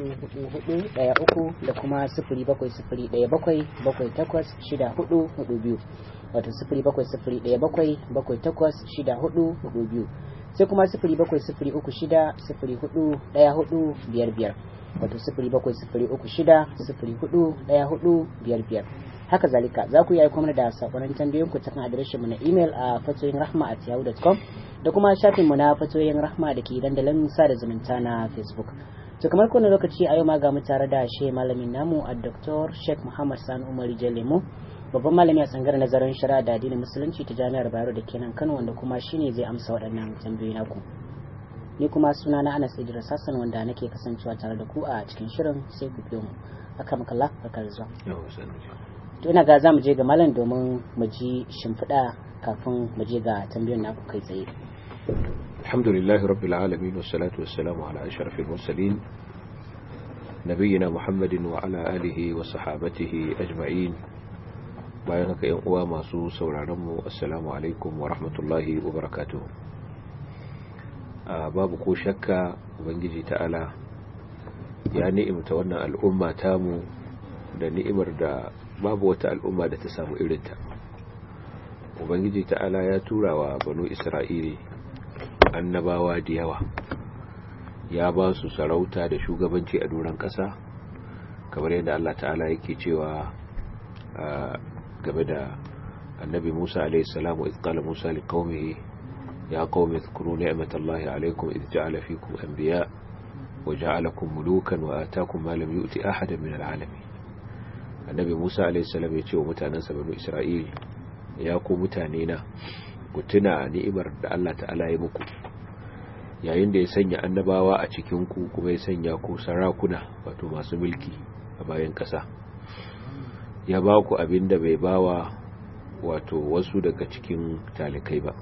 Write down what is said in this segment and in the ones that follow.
hudu hudu hudu daya uku da kuma sifiri bakwai sifiri daya bakwai bakwai takwas shida hudu hudu biyu wato sifiri bakwai sifiri daya bakwai bakwai takwas shida hudu hudu biyu sai kuma sifiri bakwai sifiri uku shida sifiri hudu daya hudu biyar biyar wato sifiri bakwai sifiri uku shida sifiri hudu daya hudu biyar biyar haka zalika za ku yi aiko mana da sakonin tambayoyin ku ta kan adireshin mu na email a fatoyin rahma at yahoo.com da kuma shafin mu na fatoyin rahma da ke dandalin sada zumunta na facebook to kamar kowane lokaci a yau ma ga mu tare da shi malamin namu a dr sheikh muhammad sani umar lemo babban malami a tsangar nazarin shari'a da addinin musulunci ta jami'ar bayero da kenan kano wanda kuma shine zai amsa waɗannan tambayoyi naku ni kuma suna na anas idris hassan wanda nake kasancewa tare da ku a cikin shirin sai ku biyo mu haka makalla barkar zuwa to ina ga za mu je ga malam domin mu ji shimfiɗa kafin mu je ga tambayoyin naku kai tsaye الحمد لله رب العالمين والصلاة والسلام على أشرف المرسلين نبينا محمد وعلى آله وصحابته أجمعين bayan haka yan uwa masu sauraronmu assalamu alaikum wa rahmatullahi wa barakatuh babu ko shakka ubangiji ta'ala ya ni'imta wannan al'umma tamu da ni'imar da babu wata al'umma da ta samu irinta ubangiji ta'ala ya tura wa banu isra'ili annabawa da yawa ya ba su sarauta da shugabanci a doron ƙasa kamar yadda Allah ta'ala yake cewa game da annabi Musa alaihi salamu idh qala Musa liqaumihi ya qaumi dhkuru ni'matallahi alaykum idh ja'ala fikum anbiya wa ja'alakum mulukan wa ataakum ma lam yu'ti ahadan min al'alamin annabi Musa alaihi salam ya ce wa mutanen sa banu Isra'il ya ku mutane na ku tuna ni'imar da Allah ta'ala ya muku yayin da ya sanya annabawa a cikin ku kuma ya sanya ku sarakuna wato masu mulki a bayan ƙasa ya ba ku abin da bai bawa wato wasu daga cikin talikai ba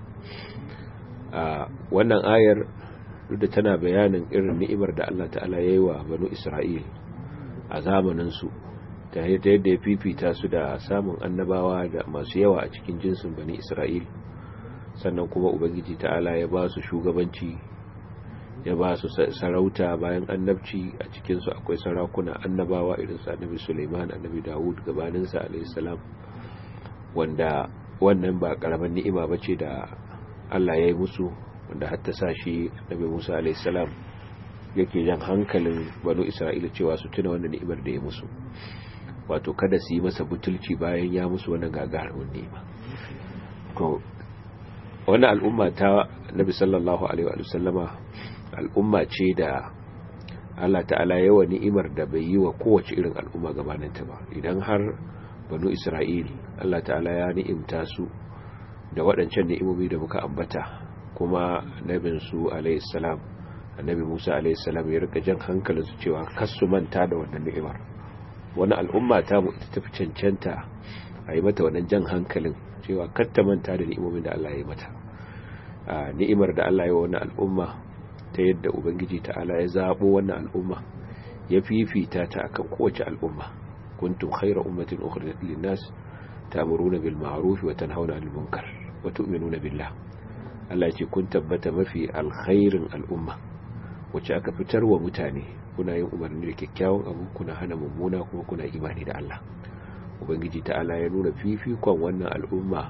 a wannan ayar duk da tana bayanin irin ni'imar da Allah ta'ala ya yi wa banu Isra'il a zamaninsu ta yadda ya fifita su da samun annabawa da masu yawa a cikin jinsin bani Isra'il sannan kuma Ubangiji ta'ala ya ba su shugabanci ya ba su sarauta bayan annabci a cikinsu akwai sarakuna annabawa irin su annabi Suleiman annabi Dawud gabaninsa alayhi salam wanda wannan ba karaman ni'ima bace da Allah ya yi musu wanda hatta sa shi annabi Musa alayhi salam yake jan hankalin banu Isra'ila cewa su tuna wannan ni'imar da ya musu wato kada su yi masa butulci bayan ya musu wannan gagarumin ni'ima to wannan al'umma ta Nabi sallallahu alaihi wa sallama al'umma ce da Allah ta'ala yawa ni'imar da bai yi wa kowace irin al'umma gabaninta ba idan har banu Isra'ili Allah ta'ala ya ni'imta su da waɗancan ni'imomi da muka ambata kuma nabin su alayhi salam annabi Musa alayhi salam ya rika jan hankalin su cewa kar su manta da wannan ni'imar wani al'umma ta mu ita tafi cancanta a yi mata wannan jan hankalin cewa kar ta manta da ni'imomin da Allah ya yi mata ni'imar da Allah ya yi wa wannan al'umma ta yadda ubangiji ta'ala ya zabo wannan al'umma ya fifita ta akan kowace al'umma kuntum khayra ummatin ukhrijat lin-nas ta'muruna bil ma'ruf wa tanhauna 'anil munkar wa tu'minuna billah Allah ce kun tabbata mafi alkhairin al'umma wacce aka fitar wa mutane kuna yin umarni da kyakkyawan abu kuna hana mummuna kuma kuna imani da Allah ubangiji ta'ala ya nuna fifikon wannan al'umma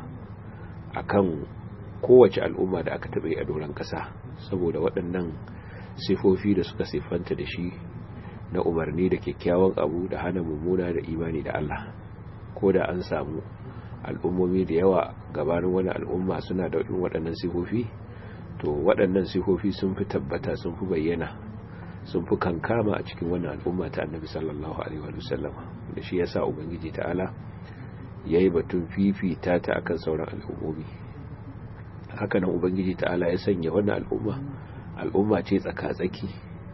akan kowace al'umma da aka taɓa yi a doron ƙasa saboda waɗannan sifofi da suka siffanta da shi na umarni da kyakkyawan abu da hana mummuna da imani da Allah ko da an samu al'ummomi da yawa gabanin wani al'umma suna da waɗannan sifofi to waɗannan sifofi sun fi tabbata sun fi bayyana sun fi kankama a cikin wannan al'umma ta annabi sallallahu alaihi wa sallama da shi yasa ubangiji ta'ala yayi batun fifita ta akan sauran al'ummomi haka nan ubangiji ta'ala ya sanya wannan al'umma al'umma ce tsaka-tsaki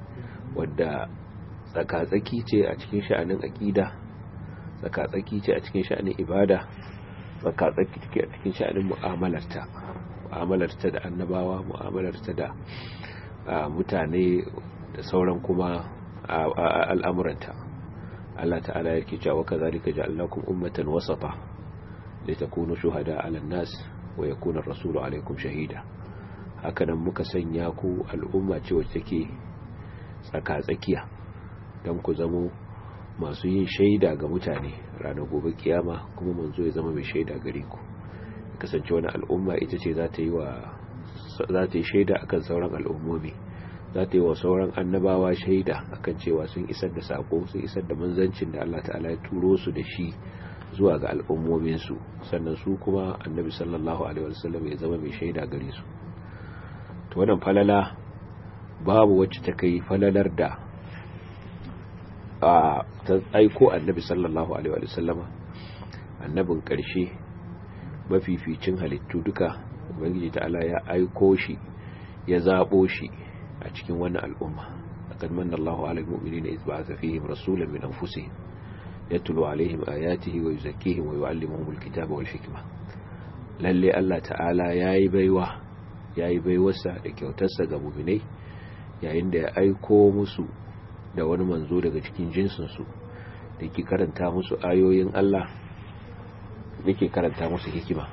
wadda tsaka-tsaki ce a cikin sha'anin aqida tsaka-tsaki ce a cikin sha'anin ibada tsaka-tsaki ce a cikin sha'anin mu'amalarta mu'amalarta da annabawa mu'amalarta da mutane da sauran kuma al'amuranta Allah ta'ala yake cewa kazalika ja'alnakum ummatan wasata litakunu shuhada 'alan nas wa yakuna ar-rasulu 'alaykum shahida hakanan muka sanya ku al'umma ce wacce take tsaka-tsakiya don ku zamo masu yin shaida ga mutane ranar gobe kiyama kuma manzo ya zama mai shaida gare ku kasance wani al'umma ita ce za ta yi wa za ta yi shaida akan sauran al'ummomi za ta yi wa sauran annabawa shaida akan cewa sun isar da sako sun isar da manzancin da Allah ta'ala ya turo su da shi zuwa ga al'ummominsu sannan su kuma annabi sallallahu alaihi wasallam ya zama mai shaida gare su to wannan falala babu wacce ta kai falalar da a ta aiko annabi sallallahu alaihi wasallam annabin karshe mafificin halittu duka ubangiji ta'ala ya aiko shi ya zabo shi a cikin wannan al'umma laqad manna Allahu 'alal mu'minina idh ba'atha fihim rasulan min anfusihim yatlu 'alayhim ayatihi wa yuzakkihim wa yu'allimuhum al-kitaba wal hikma lalle Allah ta'ala yayi baiwa yayi baiwarsa da kyautarsa ga mu'minai yayin da ya aiko musu da wani manzo daga cikin jinsin su da ke karanta musu ayoyin Allah da ke karanta musu hikima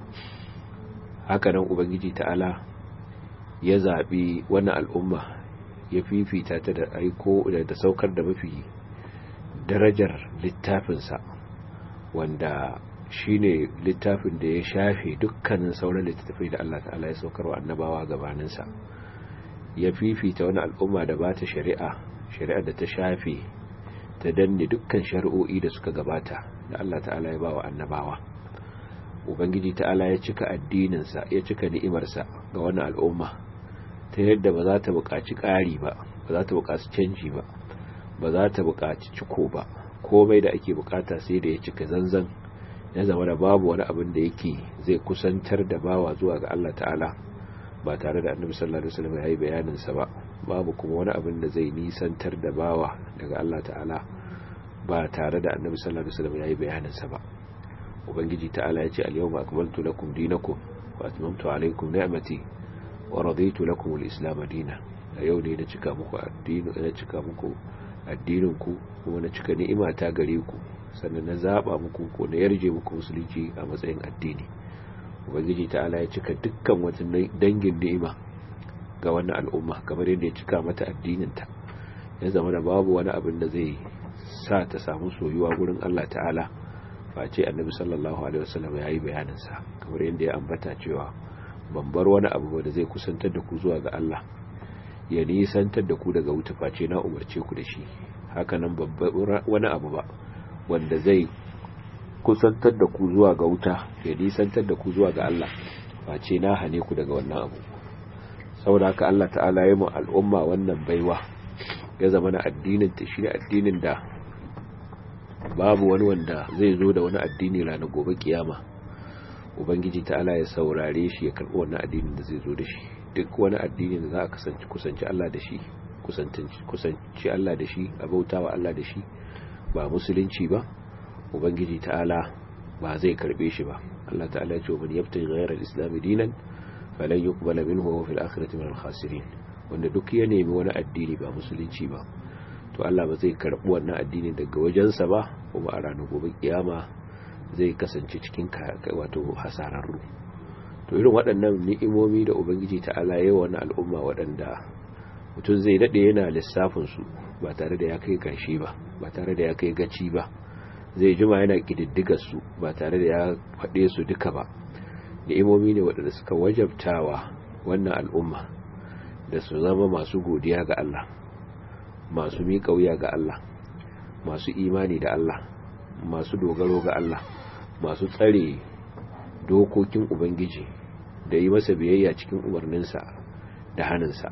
haka nan ubangiji ta'ala ya zaɓi wani al'umma ya fifita ta da aiko da saukar da mafi darajar littafinsa wanda shi ne littafin da ya shafe dukkanin sauran littattafai da Allah ta'ala ya saukar wa annabawa gabaninsa ya fifita wani al'umma da ba ta shari'a shari'a da ta shafe ta danne dukkan shari'o'i da suka gabata da Allah ta'ala ya ba wa annabawa ubangiji ta'ala ya cika addininsa ya cika ni'imarsa ga wani al'umma ta yadda ba za ta buƙaci ƙari ba ba za ta buƙaci canji ba ba za ta buƙaci ciko ba komai da ake buƙata sai da ya cika zanzan ya zama da babu wani abin da yake zai kusantar da bawa zuwa ga Allah ta'ala ba tare da annabi sallallahu alaihi wasallam ya yi bayanin sa ba babu kuma wani abin da zai nisantar da bawa daga Allah ta'ala ba tare da annabi sallallahu alaihi wasallam ya yi bayanin sa ba ubangiji ta'ala ya ce al-yawma akmaltu lakum dinakum wa atmamtu alaykum ni'mati wa raditu lakum al-islam dinan a yau ne na cika muku addini na cika muku addinin ku kuma na cika ni'ima ta gare ku sannan na zaba muku ko na yarje muku musulunci a matsayin addini ubangiji ta'ala ya cika dukkan wata dangin ni'ima ga wannan al'umma kamar yadda ya cika mata addinin ta ya zama da babu wani abin da zai sa ta samu soyuwa gurin Allah ta'ala face annabi sallallahu alaihi wasallam ya yi bayanin sa kamar yadda ya ambata cewa ban bar wani abu da zai kusantar da ku zuwa ga Allah ya nisantar da ku daga wuta face na umarce ku da shi hakanan babbar wani abu ba wanda zai kusantar da ku zuwa ga wuta ya nisantar da ku zuwa ga Allah face na hane ku daga wannan abu saboda haka Allah ta'ala ya mu al'umma wannan baiwa ya zama na addinin ta shi addinin da babu wani wanda zai zo da wani addini ranar gobe kiyama ubangiji ta'ala ya saurare shi ya karɓi wannan addinin da zai zo da shi duk wani addini da za a kasance kusanci Allah da shi kusanci Allah da shi a bautawa Allah da shi ba musulunci ba ubangiji ta'ala ba zai karbe shi ba Allah ta'ala ya ce wa man yabtaji ghayra al-islam dinan falan yuqbala minhu wa fil akhirati min al-khasirin wanda duk ya nemi wani addini ba musulunci ba to Allah ba zai karbi wannan addini daga wajensa ba kuma a ranar gobe kiyama zai kasance cikin wato hasararru to irin waɗannan ni'imomi da ubangiji ta'ala ya wani al'umma waɗanda mutum zai daɗe yana lissafin su ba tare da ya kai ƙarshe ba ba tare da ya kai gaci ba zai jima yana ƙididdigar su ba tare da ya faɗe su duka ba ni'imomi ne waɗanda suka wajabtawa wannan al'umma da su zama masu godiya ga Allah masu miƙa wuya ga Allah masu imani da Allah masu dogaro ga Allah masu tsare dokokin Ubangiji da yi masa biyayya cikin umarninsa da hannunsa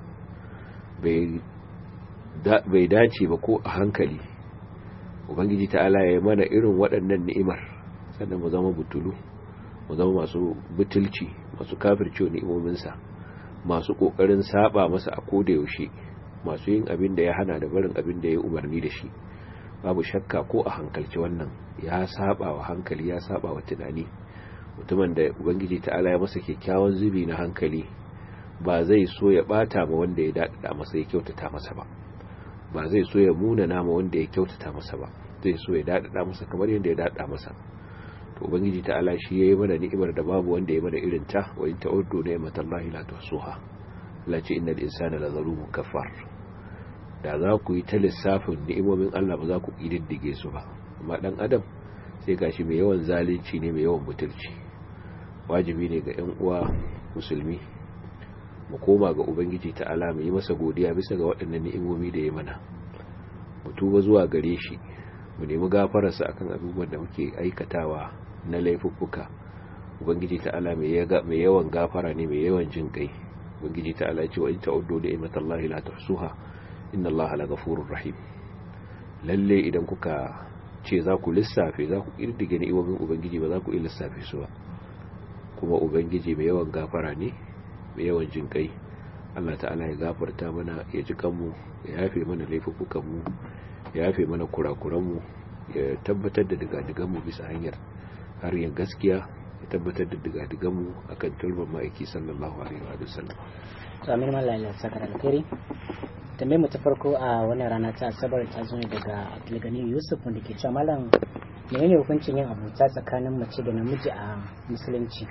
bai dace ba ko a hankali Ubangiji ta'ala ya mana irin waɗannan ni'imar sannan mu zama butulu mu zama masu butulci masu kafirce ni'imominsa masu ƙoƙarin saba masa a koda yaushe masu yin abin da ya hana da barin abin da ya umarni da shi babu shakka ko a hankalci wannan ya saba wa hankali ya saba wa tunani mutumin da ubangiji ta'ala ya masa kyakkyawan zubi na hankali ba zai so ya bata ma wanda ya dadada masa ya kyautata masa ba ba zai so ya muna nama wanda ya kyautata masa ba zai so ya dadada masa kamar yadda ya dadada masa to ubangiji ta'ala shi yayi mana ni'imar da babu wanda ya mana irin ta wa in ta'uddu ni'matallahi la tuhsuha la ce innal insana la zalumun kafar da za ku yi ta lissafin ni'imomin Allah ba za ku ƙididdige su ba amma dan adam sai gashi mai yawan zalunci ne mai yawan butulci wajibi ne ga 'yan uwa musulmi mu koma ga ubangiji ta'ala mu yi masa godiya bisa ga waɗannan ni'imomi da ya mana mu tuba zuwa gare shi mu nemi gafararsa akan abubuwan da muke aikatawa na laifuffuka ubangiji ta'ala mai yawan gafara ne mai yawan jin kai ubangiji ta'ala ya ce wa in ta'uddu ni'matallahi la tuhsuha inna allaha laghafurur rahim lalle idan kuka ce za ku lissafe za ku kirdige ni'imomin ubangiji ba za ku iya lissafe su ba kuma ubangiji mai yawan gafara ne mai yawan jin kai Allah ta'ala ya gafarta mana ya ji kanmu ya yafe mana laifukanmu ya yafe mana kurakuranmu ya tabbatar da digadiganmu bisa hanyar hanyar gaskiya ya tabbatar da digadiganmu akan turban ma'aiki sallallahu alaihi wa sallam to amin mallan ya saka da alkhairi tambayar mu ta farko a wannan rana ta asabar ta zo ne daga Abdulgani Yusuf wanda ke cewa malam menene hukuncin yin abuta tsakanin mace da namiji a musulunci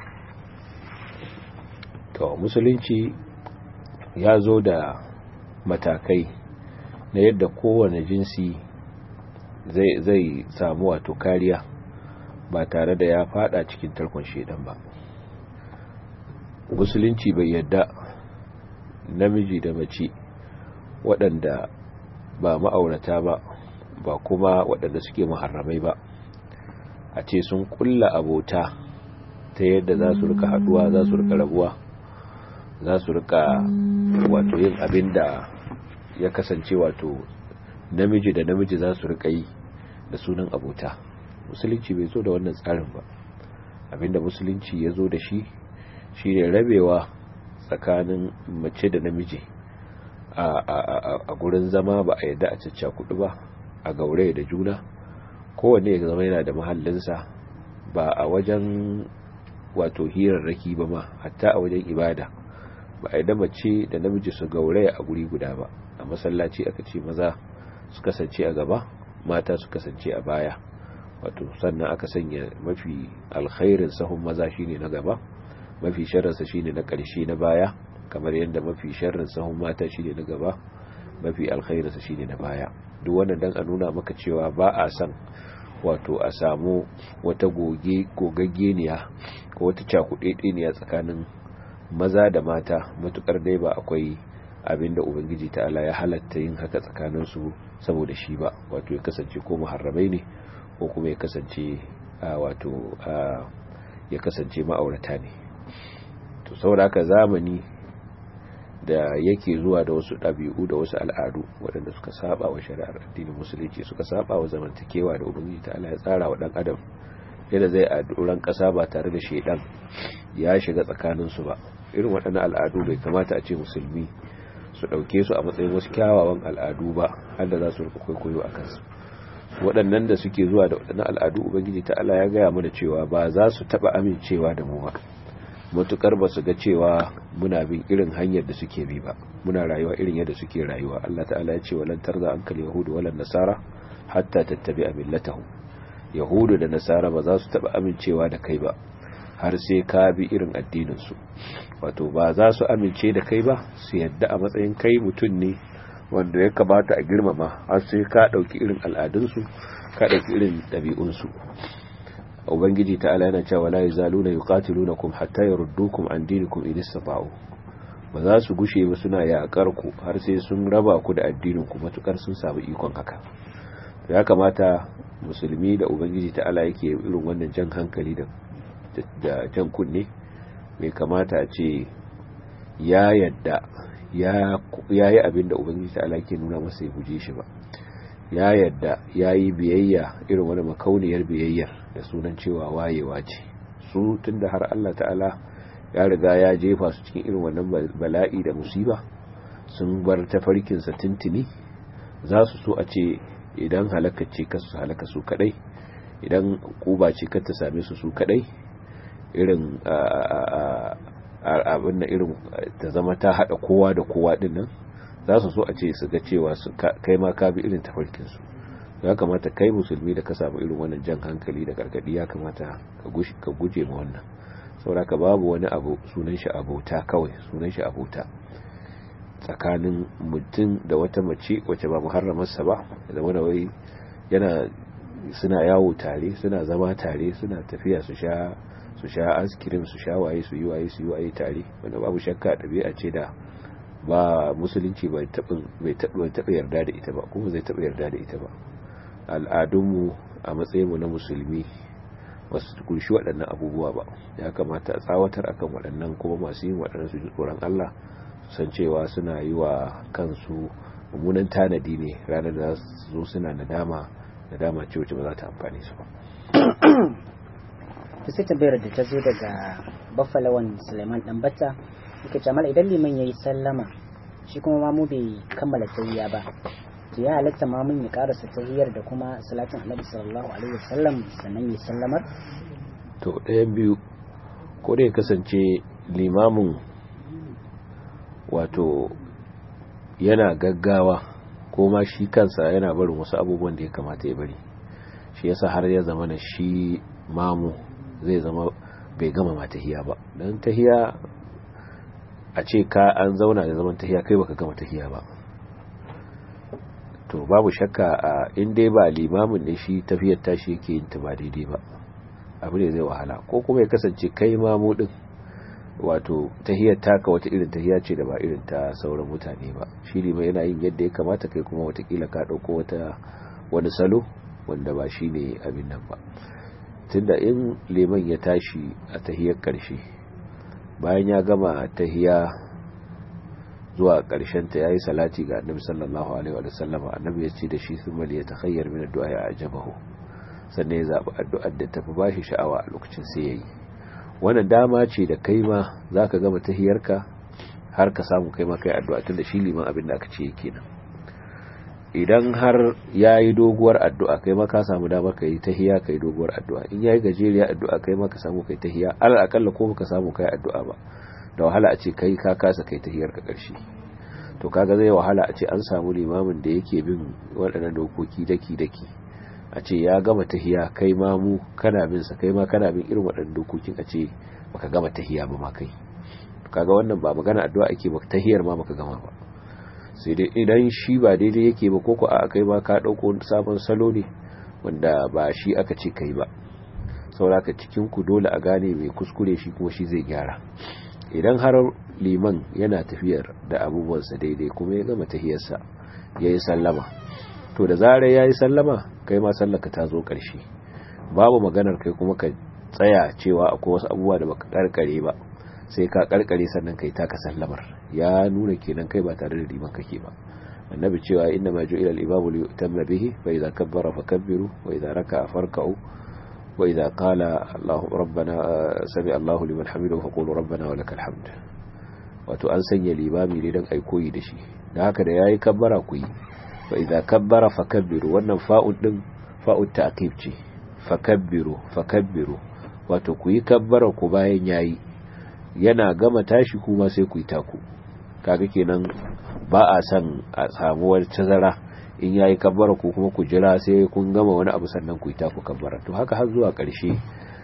to musulunci ya zo da matakai na yadda kowane jinsi zai zai samu wato kariya ba tare da ya fada cikin tarkon shedan ba musulunci bai yadda namiji da mace waɗanda ba ma'aurata ba ba kuma waɗanda suke muharramai ba a ce sun kulla abota ta yadda za su rika haduwa za su rika rabuwa za su rika wato yin abin da ya kasance wato namiji da namiji za su rika yi da sunan abota musulunci bai zo da wannan tsarin ba abinda musulunci ya zo da shi shi ne rabewa tsakanin mace da namiji a gurin zama ba a yadda a cacca kudu ba a gaure da juna kowanne ya zama yana da mahallinsa ba a wajen wato hirarraki ba ma hatta a wajen ibada ba a yadda mace da namiji su gauraya a guri guda ba a masallaci aka ce maza su kasance a gaba mata su kasance a baya wato sannan aka sanya mafi alkhairin sahun maza shine na gaba mafi sharrinsa shine na ƙarshe na baya kamar yadda mafi sharrin sahun mata shine na gaba mafi alkhairinsa shine na baya duk wannan dan a nuna maka cewa ba a san wato a samu wata goge gogaggeniya ko wata cakudedeniya tsakanin maza da mata matukar dai ba akwai abinda ubangiji ta'ala ya halatta yin haka tsakaninsu saboda shi ba wato ya kasance ko muharramai ne ko kuma ya kasance wato ya kasance ma'aurata ne to saboda haka zamani da yake zuwa da wasu ɗabi'u da wasu al'adu waɗanda suka saba wa shari'ar addinin musulunci suka saba wa zamantakewa da ubangiji ta'ala ya tsara wa ɗan adam yadda zai a duran ƙasa ba tare da shaidan ya shiga tsakaninsu ba irin waɗannan al'adu bai kamata a ce musulmi su ɗauke su a matsayin wasu kyawawan al'adu ba har da za su rika kwaikwayo a kansu waɗannan da suke zuwa da waɗannan al'adu ubangiji ta'ala ya gaya mana cewa ba za su taɓa amincewa da mu ba matukar ba su ga cewa muna bin irin hanyar da suke bi ba muna rayuwa irin yadda suke rayuwa Allah ta'ala ya ce walan tarza ankal yahudu walan nasara hatta tattabi'a millatahu yahudu da nasara ba za su taba amincewa da kai ba har sai ka bi irin addinin su wato ba za su amince da kai ba su yadda a matsayin kai mutum ne wanda ya kamata a girmama har sai ka dauki irin al'adun su ka dauki irin dabi'un su ubangiji ta'ala yana cewa la yazaluna yuqatilunakum hatta yurdukum an dinikum in istata'u ba za su gushe ba suna yakar ku har sai sun raba ku da addinin ku matukar sun samu ikon haka ya kamata musulmi da ubangiji ta'ala yake irin wannan jan hankali da da jan kunne bai kamata a ce ya yadda ya yi abin da ubangiji ta'ala ke nuna masa ya guje shi ba ya yadda ya yi biyayya irin wani makauniyar biyayyar da sunan cewa wayewa ce su tun da har Allah ta'ala ya riga ya jefa su cikin irin wannan bala'i da musiba sun bar tafarkinsa tintini za su so a ce idan halaka ce kasu halaka su kadai idan kuba ce ta same su su kadai irin abin da irin ta zama ta hada kowa da kowa din nan za su so a ce su ga cewa kai ma ka bi irin tafarkinsu ya kamata kai musulmi da ka samu irin wannan jan hankali da gargadi ya kamata ka guje ma wannan sauraka babu wani abu sunan shi abota kawai sunan shi abota tsakanin mutum da wata mace wacce ba muharramarsa ba da wani wai yana suna yawo tare suna zama tare suna tafiya su sha su sha askirim su sha waye su yi waye su yi waye tare wanda babu shakka ɗabi'a ce da ba musulunci bai taɓa yarda da ita ba kuma zai taɓa yarda da ita ba al'adunmu a matsayinmu na musulmi wasu kunshi waɗannan abubuwa ba ya kamata a tsawatar akan waɗannan kuma masu yin waɗannan su ji tsoron Allah su san cewa suna yi wa kansu mummunan tanadi ne ranar da su zo suna nadama nadama ce wacce ba za ta amfani su ba to sai tambayar da ta zo daga baffalawan suleiman dan batta yake ce idan liman yayi sallama shi kuma mamu bai kammala tahiyya ba to ya halatta mamun ya karasa tahiyyar da kuma salatin annabi sallallahu alaihi wasallam sannan ya sallamar to ɗayan biyu ko da ya kasance limamin wato yana gaggawa ko ma shi kansa yana barin wasu abubuwan da ya kamata ya bari shi yasa har ya zama na shi mamu zai zama bai gama ma tahiya ba don tahiya a ce ka an zauna da zaman tahiya kai baka gama tahiya ba to babu shakka a inda ba limamin ne shi tafiyar tashi yake yin ta ba daidai ba abu ne zai wahala ko kuma ya kasance kai mamu din wato tahiyar taka wata irin tahiya ce da ba irin ta sauran mutane ba shi ne yana yin yadda ya kamata kai kuma watakila ka ɗauko wata wani salo wanda ba shi ne abin nan ba tunda in liman ya tashi a tahiyar ƙarshe bayan ya gama tahiya zuwa ƙarshen ta yayi salati ga annabi sallallahu alaihi wa sallama annabi ya ce da shi sun mali ya takhayyar min addu'a ya ajabahu sannan ya zaɓi addu'ar da tafi bashi sha'awa a lokacin sai yayi wannan dama ce da kai ma za ka gama tahiyarka har ka samu kai ma kai addu'a tun da shi liman abin da aka ce yake nan idan har ya yi doguwar addu'a kai ma ka samu dama ka yi tahiya ka yi doguwar addu'a in ya yi gajeriya addu'a kai ma ka samu kai tahiya alal akalla ko ka samu kai addu'a ba da wahala a ce kai ka kasa kai tahiyar ka ƙarshe to kaga zai wahala a ce an samu limamin da yake bin waɗannan dokoki daki daki a ce ya gama tahiya kai ma mu kana bin sa kai ma kana bin irin waɗannan dokokin a ce baka gama tahiya ba ma kai kaga wannan ba magana addu'a ake ba tahiyar ma baka gama ba sai dai idan shi ba daidai yake ba koko a kai ma ka dauko sabon salo ne wanda ba shi aka ce kai ba sauraka cikin ku dole a gane mai kuskure shi kuma shi zai gyara idan har liman yana tafiyar da abubuwansa daidai kuma ya gama tahiyarsa ya yi sallama to da zarar ya yi sallama kai ma sallaka ta zo ƙarshe babu maganar kai kuma ka tsaya cewa akwai wasu abubuwa da baka karkare ba sai ka karkare sannan kai taka sallamar ya nuna kenan kai ba tare da liman kake ba annabi cewa inna ma ju'ila al-imamu li yutamma bihi fa idza kabbara fakabbiru wa idza raka'a farka'u wa idza qala Allahu rabbana sami Allahu liman hamidahu faqulu rabbana wa lakal hamd wato an sanya limami ne dan ai koyi da shi dan haka da yayi kabbara ku yi fa idza kabbara fakabbiru wannan fa'ud din fa'ud ta'qib ce fakabbiru fakabbiru wato ku yi kabbara ku bayan yayi yana gama tashi kuma sai ku yi taku kaga kenan ba a san a samu wani tazara in yayi kabbara ku kuma ku jira sai kun gama wani abu sannan ku yi taku kabbara to haka har zuwa ƙarshe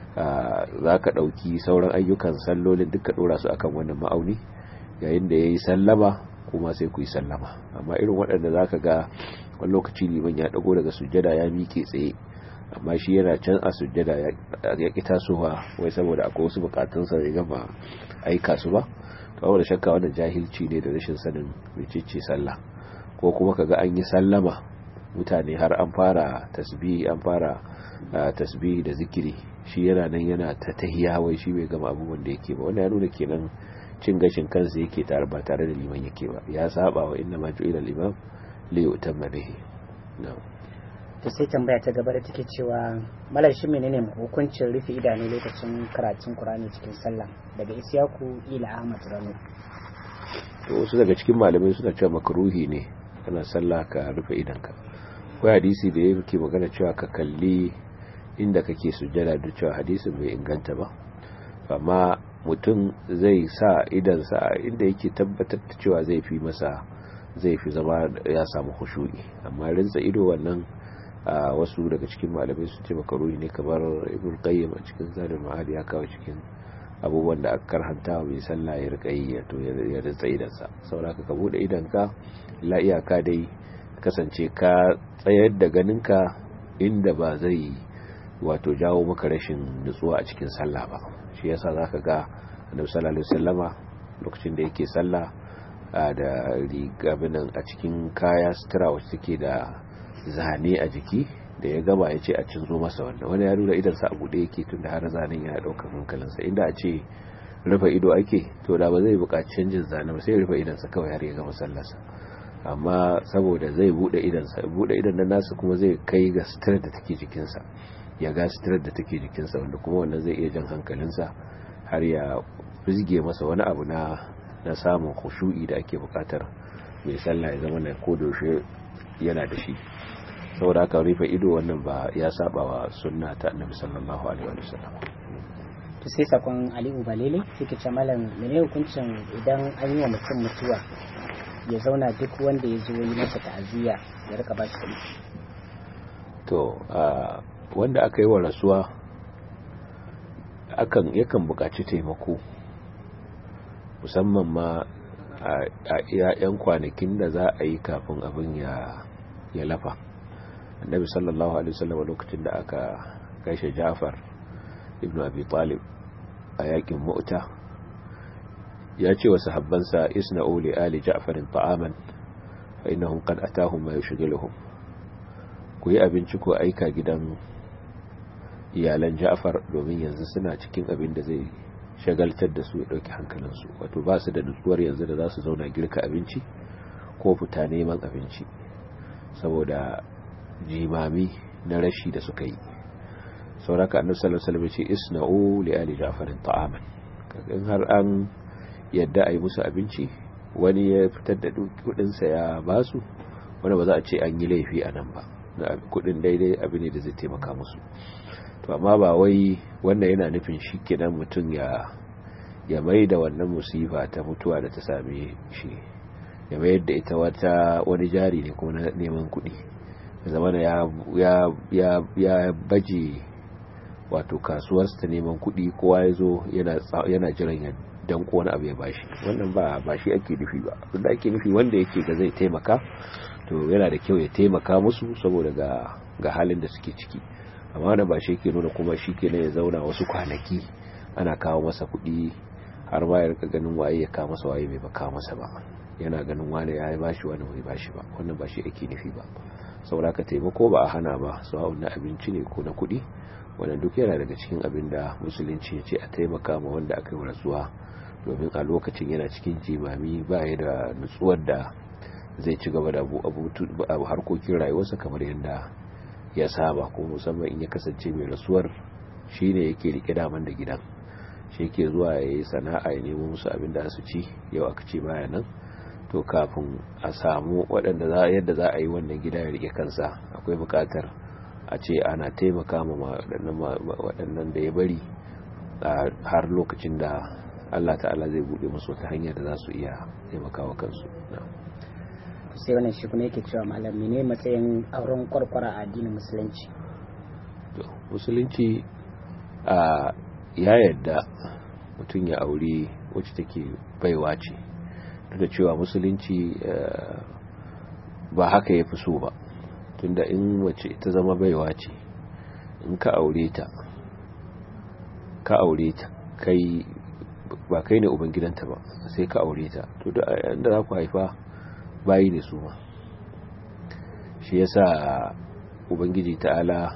za ka ɗauki sauran ayyukan sallolin duka ɗora su akan wannan ma'auni yayin da ya yi sallama kuma sai ku yi sallama amma irin waɗanda za ka ga wani lokaci liman ya ɗago daga sujjada ya miƙe tsaye amma shi yana can a sujjada ya ƙi tasowa wai saboda akwai wasu bukatunsa da gama aika su ba to da shakka wannan jahilci ne da rashin sanin mecece sallah ko kuma kaga an yi sallama mutane har an fara tasbihi an fara tasbihi da zikiri shi yana nan yana ta tahiya wai shi bai gama abubuwan da yake ba wannan ya nuna kenan cin gashin kansa yake tare ba tare da liman yake ba ya saba wa inna ma ju'ila al-imam li yutamma bihi na'am to sai tambaya ta gaba da take cewa malar shi menene hukuncin rufe idanu lokacin karatun Qur'ani cikin sallah daga Isyaku ila Ahmad Rano to wasu daga cikin malamai suna cewa makruhi ne kana sallah ka rufe idanka akwai hadisi da yake magana cewa ka kalli inda kake sujjada da cewa hadisin bai inganta ba amma mutum zai sa idansa inda yake tabbatar da cewa zai fi masa zai fi zama ya samu khushu'i amma rinsa ido wannan a wasu daga cikin malamai sun ce makaruni ne kamar ibn qayyim a cikin zadul ma'ad ya kawo cikin abubuwan da aka karhanta mai sallah ya rika yi to ya rinsa idansa saboda ka bude idanka la iyaka dai kasance ka tsayar da ganinka inda ba zai wato jawo maka rashin nutsuwa a cikin sallah ba shi yasa zaka ga annabi sallallahu alaihi wasallama lokacin da yake sallah da rigabinan a cikin kaya sutura wacce take da zane a jiki da ya gaba ya ce a cinzo masa wannan wani ya nuna idansa a buɗe yake tun da har zanen yana ɗaukar hankalinsa inda a ce rufe ido ake to da ba zai buƙaci canjin zane ba sai rufe idansa kawai har ya gama sallarsa amma saboda zai buɗe idansa buɗe idan nan nasa kuma zai kai ga sutura da take jikinsa ya ga sutura da take jikinsa wanda kuma wannan zai iya jan hankalinsa har ya fizge masa wani abu na na samun khushu'i da ake buƙatar mai sallah ya zama na kodoshe yana da shi saboda haka rufe ido wannan ba ya saba wa sunna ta annabi sallallahu alaihi wa sallam to sai sakon Aliyu Balele yake ce malam mene hukuncin idan an yi wa mutum mutuwa ya zauna duk wanda ya zo yi masa ta'aziyya ya rika ba shi kuɗi to wanda aka yi wa rasuwa akan yakan buƙaci taimako musamman ma a iya 'yan kwanakin da za a yi kafin abin ya ya lafa annabi sallallahu alaihi wasallam lokacin da aka kashe Ja'far ibn Abi Talib a yakin Mu'ta ya ce wa sahabbansa isna'u li ali Ja'far ta'aman fa innahum qad atahum ma yushghiluhum ku yi abinci ko aika gidan iyalan Ja'far domin yanzu suna cikin abin da zai shagaltar da su ya dauki hankalinsu wato ba su da nutsuwar yanzu da za su zauna girka abinci ko fita neman abinci saboda jimami na rashi da suka yi sauraka annabi sallallahu alaihi wasallam ce isna'u li ali ja'farin ta'aman in har an yadda ayi musu abinci wani ya fitar da kudin sa ya basu wanda ba za a ce an yi laifi a nan ba kudin daidai abu ne da zai taimaka musu to amma ba wai wannan yana nufin shi kenan mutum ya ya mai da wannan musifa ta mutuwa da ta same shi ya mayar da ita wata wani jari ne kuma na neman kuɗi zamana ya ya ya ya baje wato kasuwarsa ta neman kuɗi kowa ya zo yana jiran ya danko wani abu ya bashi wannan ba ba shi ake nufi ba abinda ake nufi wanda yake ga zai taimaka to yana da kyau ya taimaka musu saboda ga ga halin da suke ciki amma wannan ba shi ke nuna kuma shi ke ya zauna wasu kwanaki ana kawo masa kuɗi har ma ya rika ganin waye ya kawo masa waye bai ba kawo masa ba yana ganin wani ya bashi wani bai bashi ba wannan ba shi ake nufi ba saboda ka taimako ba a hana ba sawa'un na abinci ne ko na kuɗi wannan duk yana daga cikin abin da musulunci ya ce a taimaka ma wanda aka yi rasuwa domin a lokacin yana cikin jimami ba ya da nutsuwar da zai ci gaba da abu harkokin rayuwarsa kamar yadda ya saba ko musamman in ya kasance mai rasuwar shine yake rike daman da gidan shi yake zuwa ya yi sana'a ya nemo musu abin da su ci yau aka ce baya nan to kafin a samu waɗanda za yadda za a yi wannan gida ya rike kansa akwai buƙatar a ce ana taimaka ma waɗannan da ya bari har lokacin da Allah ta'ala zai buɗe musu wata hanya da za su iya taimaka wa kansu sai wannan shi kuma yake cewa malam ne matsayin auren kwarkwara a addinin musulunci musulunci a ya yadda mutum ya aure wacce take baiwa ce da cewa musulunci ba haka ya fi so ba tunda in wace ta zama baiwa ce in ka aure ta ka aure ta kai ba kai ne ubangidanta ba sai ka aure ta to da yanda za ku haifa bayi ne su ma shi yasa ubangiji ta'ala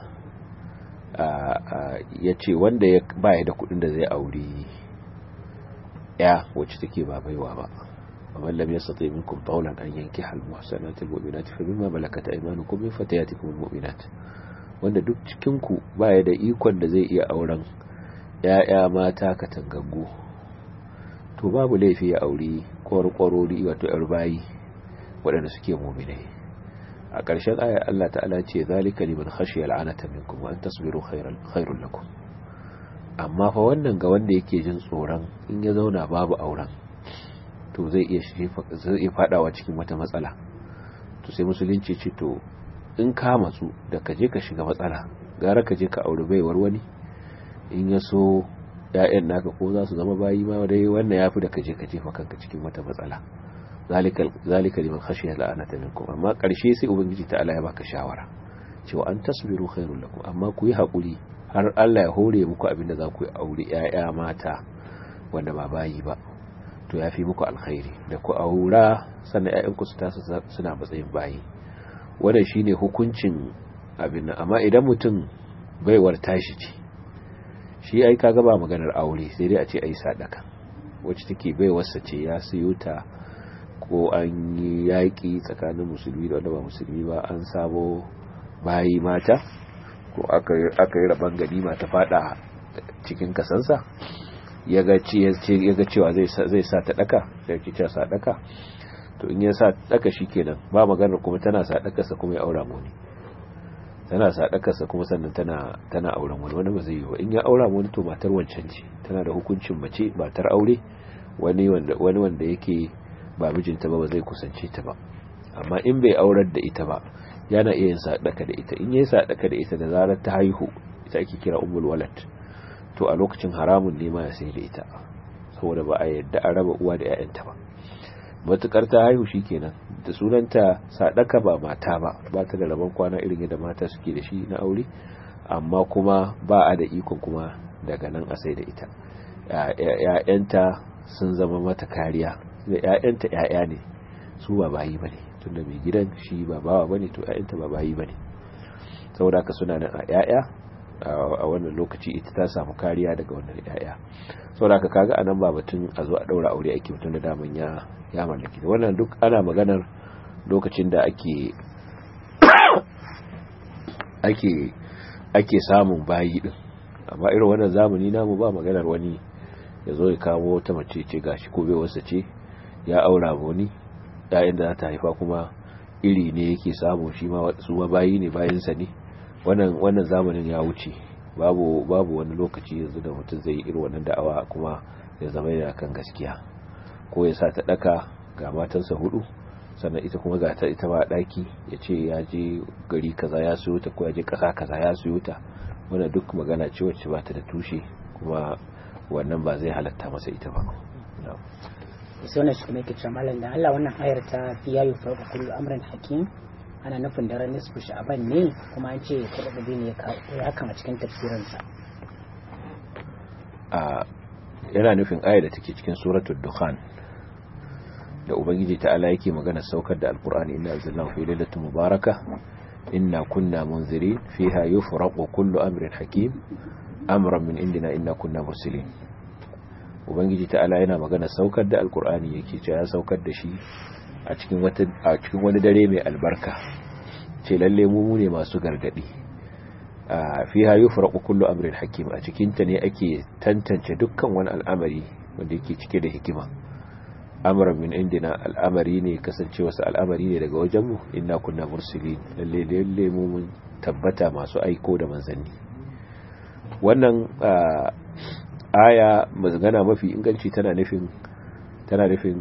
ya ce wanda ya baya da kudin da zai aure ya wacce take ba baiwa ba ومن لم يستطيع منكم طولا أن ينكح المحسنات المؤمنات فمما ملكت أيمانكم من فتياتكم المؤمنات wanda duk cikinku baya da ikon da zai iya auren ‘ya'ya mata katangaggu to babu laifi ya auri kwarkwarori wato ‘yar bayi waɗanda suke muminai a ƙarshen ayar Allah ta'ala ce zalika liman khashiyal anata minkum wa an tasbiru khairul lakum amma fa wannan ga wanda yake jin tsoron in ya zauna babu auren to zai iya zai iya fadawa cikin wata matsala to sai musulunci ce to in ka matsu da ka je ka shiga matsala gara ka je ka auri baiwar wani in ya so ƴaƴan naka ko za su zama bayi ma dai wannan yafi da kaje ka jefa kanka cikin wata matsala zalika zalika liman khashiya la'anata minkum amma karshe sai ubangiji ta Allah ya baka shawara cewa an tasbiru khairul lakum amma ku yi hakuri har Allah ya hore muku abin da za ku yi aure ƴaƴa mata wanda ba bayi ba to ya fi muku alkhairi da ku aura sannan ƴaƴanku su tasu suna matsayin bayi wannan shine hukuncin abin nan amma idan mutum baiwar tashi ce shi ai kaga ba maganar aure sai dai a ce ai sadaka wacce take baiwarsa ce ya siyo ta ko an yi yaƙi tsakanin musulmi da wanda ba musulmi ba an samo bayi mata ko aka yi rabon ganima ta fada cikin kasansa ya ga cewa zai sa ta daka da yake cewa sa daka to in ya sa daka kenan ba maganar kuma tana sa dakarsa kuma ya aura mu ne tana sa dakarsa kuma sannan tana tana auren wani wani ba zai yi ba in ya aura mu to matar wancan ce tana da hukuncin mace matar aure wani wanda wani wanda yake ba mijinta ba ba zai kusance ta ba amma in bai aurar da ita ba yana iya yin sadaka da ita in yayi sadaka da ita da zarar ta haihu ita ake kira ummul walad to a lokacin haramun ne ma ya sai da ita saboda ba a yadda a raba uwa da 'ya'yanta ba matukar ta haihu shikenan da sunanta sadaka ba mata ba ba ta da rabon kwana irin yadda mata suke da shi na aure amma kuma ba a da ikon kuma daga nan a sai da ita ‘ya'yanta sun zama mata kariya da ‘ya'yanta ‘ya'ya ne su ba bayi ba ne tunda mai gidan shi ba bawa ba ne to ‘ya'yanta ba bayi ba ne saboda haka suna nan a ‘ya'ya a wannan lokaci ita ta samu kariya daga wannan ‘ya'ya saboda haka kaga anan ba batun a zo a ɗaura aure ake mutum da daman ya ya mallaki da wannan duk ana maganar lokacin da ake ake ake samun bayi din amma irin wannan zamani namu ba maganar wani ya zo ya kawo wata mace ce gashi ko bai wasa ce ya aura wani yayin da za ta haifa kuma iri ne yake samu shi ma su ma bayi ne bayansa ne wannan wannan zamanin ya wuce babu babu wani lokaci yanzu da mutum zai yi irin wannan da'awa kuma ya zama yana kan gaskiya ko ya sa ta daka ga matansa hudu sannan ita kuma ga ta ita ba daki ya ce ya je gari kaza ya siyo ta ko ya je kasa kaza ya siyo ta wannan duk magana ce wacce ba ta da tushe kuma wannan ba zai halatta masa ita ba sai wannan shi kuma yake cewa malam da Allah wannan ayar ta fi yayu farko kullu amran hakim ana nufin daren nisfu sha'ban ne kuma an ce kurbi ne ya hakan a cikin tafsirinsa a yana nufin ayar da take cikin suratul dukhan da ubangiji ta'ala yake magana saukar da alqur'ani inna anzalnahu fi lailatin mubaraka inna kunna munzirin fiha yufraqu kullu amrin hakim amran min indina inna kunna mursilin ubangiji ta'ala yana magana saukar da alqur'ani yake cewa ya saukar da shi a cikin wata a cikin wani dare mai albarka ce lalle mu ne masu gargadi fiha yufraqu kullu amrin hakim a cikin ta ne ake tantance dukkan wani al'amari wanda yake cike da hikima amran min indina al'amari ne kasance wasu al'amari ne daga wajenmu inna kunna mursilin lalle lalle mu mun tabbata masu aiko da manzanni wannan aya magana mafi inganci tana nufin tana nufin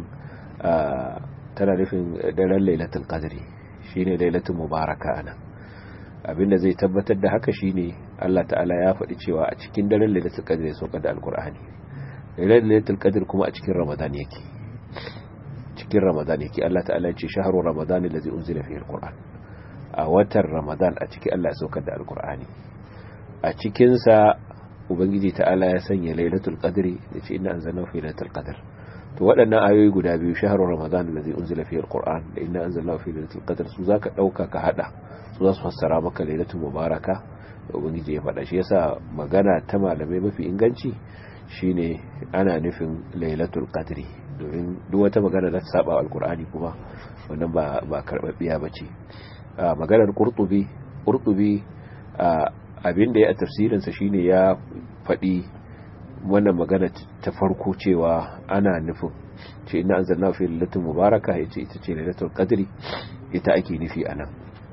tana nufin daren lailatul qadri shine lailatul mubaraka ana abinda zai tabbatar da haka shine Allah ta'ala ya faɗi cewa a cikin daren lailatul qadri ya sauka da alqur'ani lailatul qadr kuma a cikin ramadan yake cikin ramadan yake Allah ta'ala ya ce shahru ramadan allazi unzila fihi alquran a watan ramadan a cikin Allah ya saukar da alqur'ani a cikin sa ubangiji ta'ala ya sanya lailatul qadri da ce inna anzalnahu fi lailatul qadr to waɗannan ayoyi guda biyu shahru ramadan allazi unzila fihi alquran da inna anzalnahu fi lailatul qadr su zaka dauka ka hada su za su fassara maka lailatul mubaraka da ubangiji ya faɗa shi yasa magana ta malamai mafi inganci shine ana nufin lailatul qadri domin duk wata magana da ta saba alkur'ani kuma wannan ba ba karbabbiya bace maganar qurtubi qurtubi abin da ya tafsirin sa shine ya faɗi wannan magana ta farko cewa ana nufin ce inna anzalna fi lailatul mubaraka yace ita ce lailatul qadri ita ake nufi anan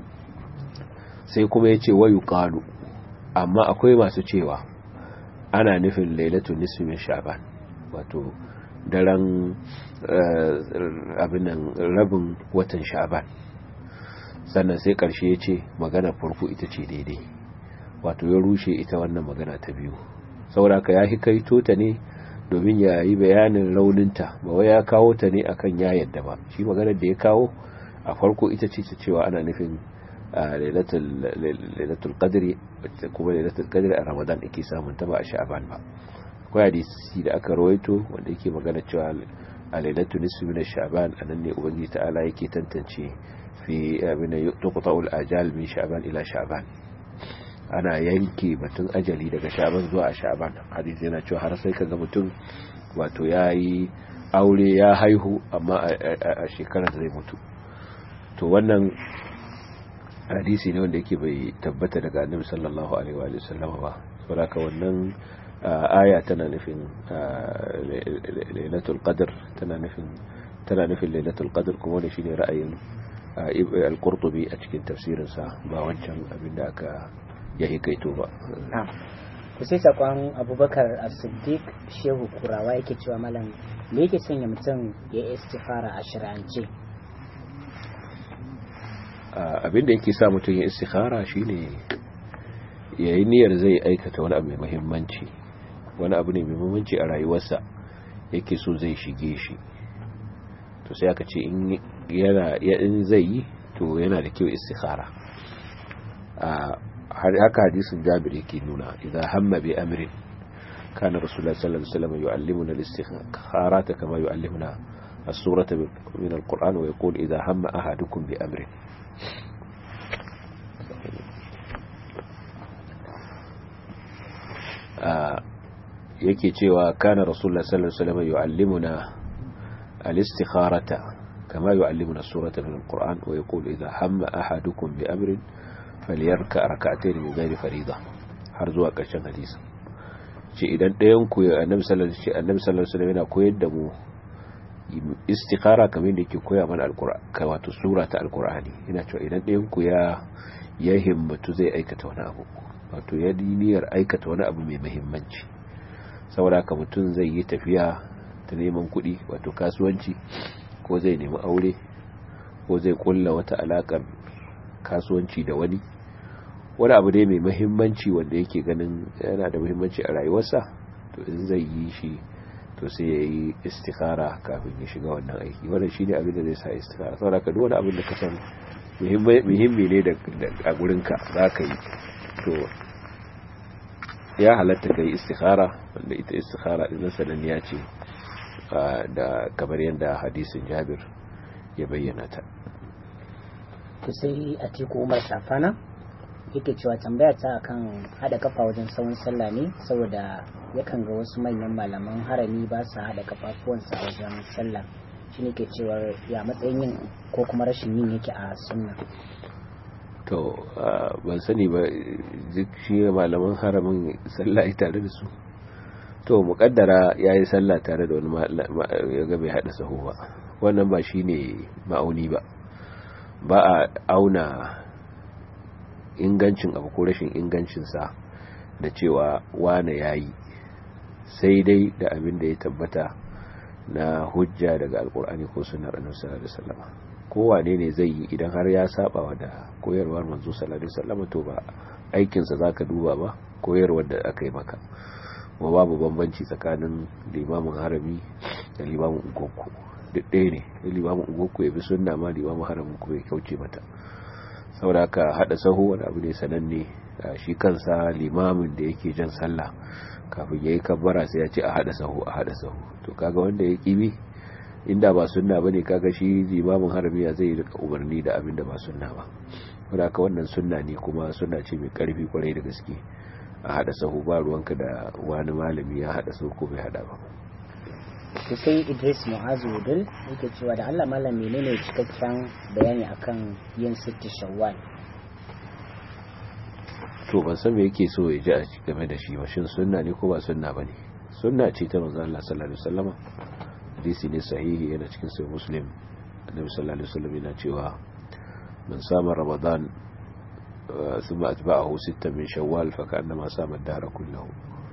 sai kuma yace wayu qalu amma akwai masu cewa ana nufin lailatul nisfi min sha'ban wato daren abinan rabin watan sha'ban sannan sai karshe ya ce magana farko ita ce daidai wato ya rushe ita wannan magana ta biyu sauraka ya hikaito ta ne domin ya yi bayanin rauninta ba wai ya kawo ta ne akan ya yadda ba shi maganar da ya kawo a farko ita ce ta cewa ana nufin lailatul qadri kuma lailatul qadri a ramadan ake samun ta ba a sha'ban ba akwai hadisi da aka rawaito wanda yake magana cewa a lailatul nisfi min sha'ban anan ne ubangiji ta'ala yake tantance fi abin tuqta'ul ajal min sha'ban ila sha'ban ana yanke batun ajali daga sha'ban zuwa a sha'ban hadisi yana cewa har sai kaga mutum wato yayi aure ya haihu amma a shekarar zai mutu to wannan hadisi ne wanda yake bai tabbata daga annabi sallallahu alaihi wa sallam ba saboda wannan aya tana nufin lailatul qadr tana nufin tana nufin lailatul qadr kuma ne shine ra'ayin al-qurtubi a cikin tafsirin sa ba wancan abin da aka ya hikaito ba to sai sakon abubakar as-siddiq shehu kurawa yake cewa malam me yake sanya mutum ya istikhara a shir'ance abin da yake sa mutum ya istikhara shine yayi niyyar zai aikata wani abu mai muhimmanci wani abu ne mai muhimmanci a rayuwarsa yake so zai shige shi to sai aka ce in yana in zai yi to yana da kyau istikhara har haka hadisin Jabir yake nuna idan hamma bi amrin kana rasulullahi sallallahu alaihi wasallam yu'allimuna al-istikharata kama yu'allimuna as-surata min al-Qur'an wa yaqul idha hamma ahadukum bi amrin yake cewa kana rasulullah sallallahu alaihi wasallam yu'allimuna al-istikharata kama yu'allimuna as-surata min al-Qur'an wa yaqulu idha hamma ahadukum bi amrin falyarka rak'atayn min ghairi fariida har zuwa ƙarshen hadisi ce idan ɗayan ku annabi sallallahu alaihi wasallam yana koyar da mu istikhara kamar da yake koya mana alqur'ani wato sura ta alqur'ani ina cewa idan ɗayan ku ya ya himmatu zai aikata wani abu wato ya niyyar aikata wani abu mai muhimmanci saboda haka mutum zai yi tafiya ta neman kuɗi wato kasuwanci ko zai nemi aure ko zai kulla wata alakar kasuwanci da wani wani abu dai mai muhimmanci wanda yake ganin yana da muhimmanci a rayuwarsa to in zai yi shi to sai ya yi istikara kafin ya shiga wannan aiki wannan shi ne abin da zai sa istikara saboda ka duk wani abin da ka san muhimmi ne a gurinka za ka yi to ya halatta ka yi istikara wanda ita istikara ɗin sananniya ce da kamar yadda hadisin jabir ya bayyana ta to sai a teku umar safana yake cewa tambaya ta akan hada kafa wajen tsawon sallah ne saboda yakan ga wasu manyan malaman harami ba su hada kafafuwansa a wajen sallah shi ne ke cewa ya matsayin yin ko kuma rashin yin yake a sunna to ban sani ba duk shi malaman haramin sallah tare da su to mukaddara ya yi sallah tare da wani ya ga bai hada sahu ba wannan ba shi ne ma'auni ba ba a auna ingancin abu ko rashin ingancinsa da cewa wane ya yi sai dai da abin da ya tabbata na hujja daga alkur'ani ko sunar annabi sallallahu alaihi wasallam kowane ne zai yi idan har ya saba da koyarwar manzo sallallahu alaihi wasallam to ba aikin sa zaka duba ba koyarwar da aka yi maka wa babu bambanci tsakanin limamin harami da limamin ungokku duk ɗaya ne limamin ungokku ya bi sunna ma limamin haramin kuma ya kauce mata saboda ka hada sahu wani abu ne sananne shi kansa limamin da yake jan sallah kafin yayi kabbara sai ya ce a hada sahu a hada sahu to kaga wanda ya kibi inda ba sunna bane kaga shi limamin haramiya zai rika umarni da abin da ba sunna ba saboda ka wannan sunna ne kuma sunna ce mai karfi kwarai da gaske a hada sahu ba ruwanka da wani malami ya hada sahu ko bai hada ba to sai Idris Mu'azu Wudul yake cewa da Allah malam menene cikakken bayani akan yin sitti shawwal to ban san me yake so ya ji a game da shi ba shin sunna ne ko ba sunna bane sunna ce ta manzo Allah sallallahu alaihi wasallam hadisi ne sahihi yana cikin sahih muslim annabi sallallahu alaihi wasallam yana cewa man sama ramadan ثم أتبعه ستة من شوال فكأنما سام الدهر كله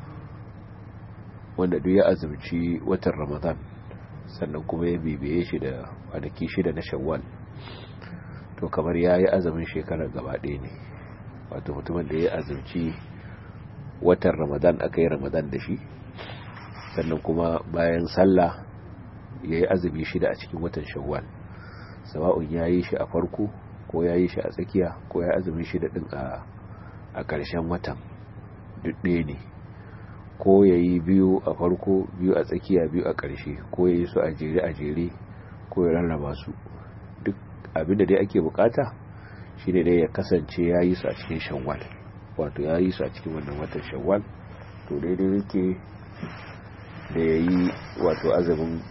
wanda duk ya azumci watan ramadan sannan kuma ya bibiye shi da kwanaki shida na shawwal to kamar ya yi azumin shekarar gaba ɗaya ne wato mutumin da ya azumci watan ramadan aka yi ramadan da shi sannan kuma bayan sallah ya yi azumi shida a cikin watan shawwal sawa'un ya yi shi a farko ko ya yi shi a tsakiya ko ya azumi shida din a ƙarshen watan ɗaya ne ko ya yi biyu a farko biyu a tsakiya biyu a ƙarshe ko ya yi su a jere a jere ko ya rarraba su duk abinda dai ake bukata shine dai ya kasance ya yi su a cikin shawwal wato ya yi su a cikin wannan watan shawwal to daidai yake da ya yi wato azumin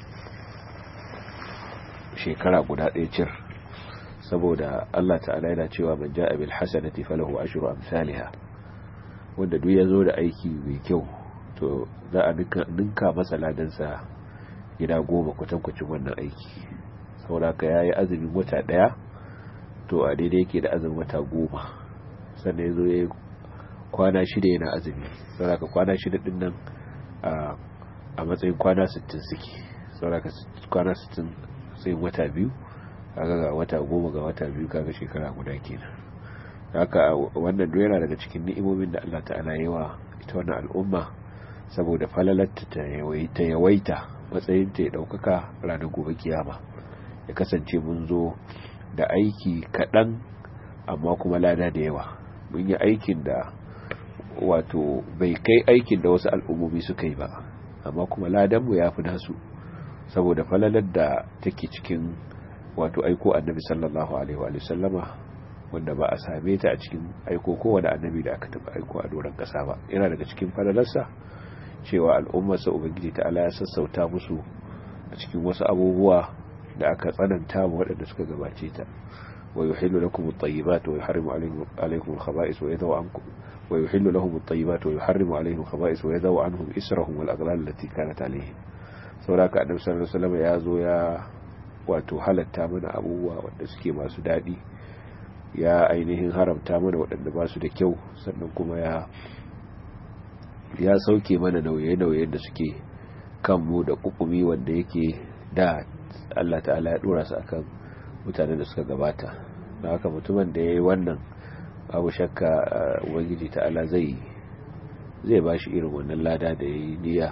shekara guda ɗaya cir saboda Allah ta'ala yana cewa man ja'a bil hasanati falahu ashru amsalha wanda duk yazo da aiki mai kyau to za a ninka masa ladansa gida goma kwatankwacin wannan aiki saboda ka yayi azumin wata daya to a daidai yake da azumin wata goma sannan yazo yayi kwana shida yana azumi saboda ka kwana shida din nan a matsayin kwana 60 suke saboda ka kwana 60 sai wata biyu kaga ga wata goma ga wata biyu kaga shekara guda kenan haka wannan duk yana daga cikin ni'imomin da Allah ta'ala yi wa ita wannan al'umma saboda falalarta ta yawaita matsayin ta ya daukaka ranar gobe kiyama ya kasance mun zo da aiki kaɗan amma kuma lada da yawa mun yi aikin da wato bai kai aikin da wasu al'ummomi suka yi ba amma kuma ladanmu ya fi nasu saboda falalar da take cikin wato aiko annabi sallallahu alaihi wa sallama wanda ba a same ta a cikin aiko kowane annabi da aka taba aiko a doron kasa ba yana daga cikin falalarsa cewa al'ummarsa ubangiji ta ala ya sassauta musu a cikin wasu abubuwa da aka tsananta mu waɗanda suka gabace ta wa yuhillu lakum at-tayyibat wa yuharrimu alaykum al-khaba'ith wa yadhu ankum wa yuhillu lahum at-tayyibat wa yuharrimu alayhim al-khaba'ith wa yadhu anhum israhum wal aghlal allati kanat alayhim saboda ka annabi sallallahu alaihi wasallam ya zo ya wato halatta mana abubuwa wanda suke masu daɗi ya ainihin haramta mana waɗanda ba su da kyau sannan kuma ya ya sauke mana nauye-nauye da suke kanmu da kukumi wanda yake da Allah ta'ala ya dora su akan mutanen da suka gabata da haka mutumin da ya yi wannan babu shakka ubangiji ta'ala zai zai ba shi irin wannan lada da ya yi niyya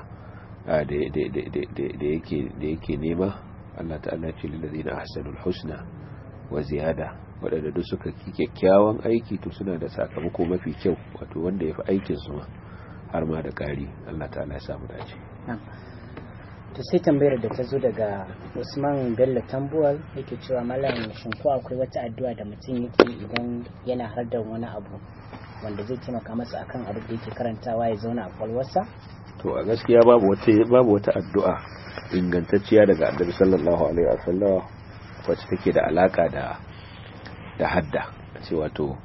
da yake nema Allah ta'ala ce lillazina ahsanul husna wa ziyada waɗanda duk suka ki kyakkyawan aiki to suna da sakamako mafi kyau wato wanda ya fi aikin su ma har ma da ƙari Allah ta'ala ya samu dace to sai tambayar da ta zo daga Usman Bello Tambuwal yake cewa malam shin ko akwai wata addu'a da mutum yake idan yana har da wani abu wanda zai taimaka masa akan abin da yake karantawa ya zauna a kwalwarsa to a gaskiya babu wata babu wata addu'a ingantacciya daga Annabi sallallahu alaihi wasallam wacce take da alaka da da hadda ce wato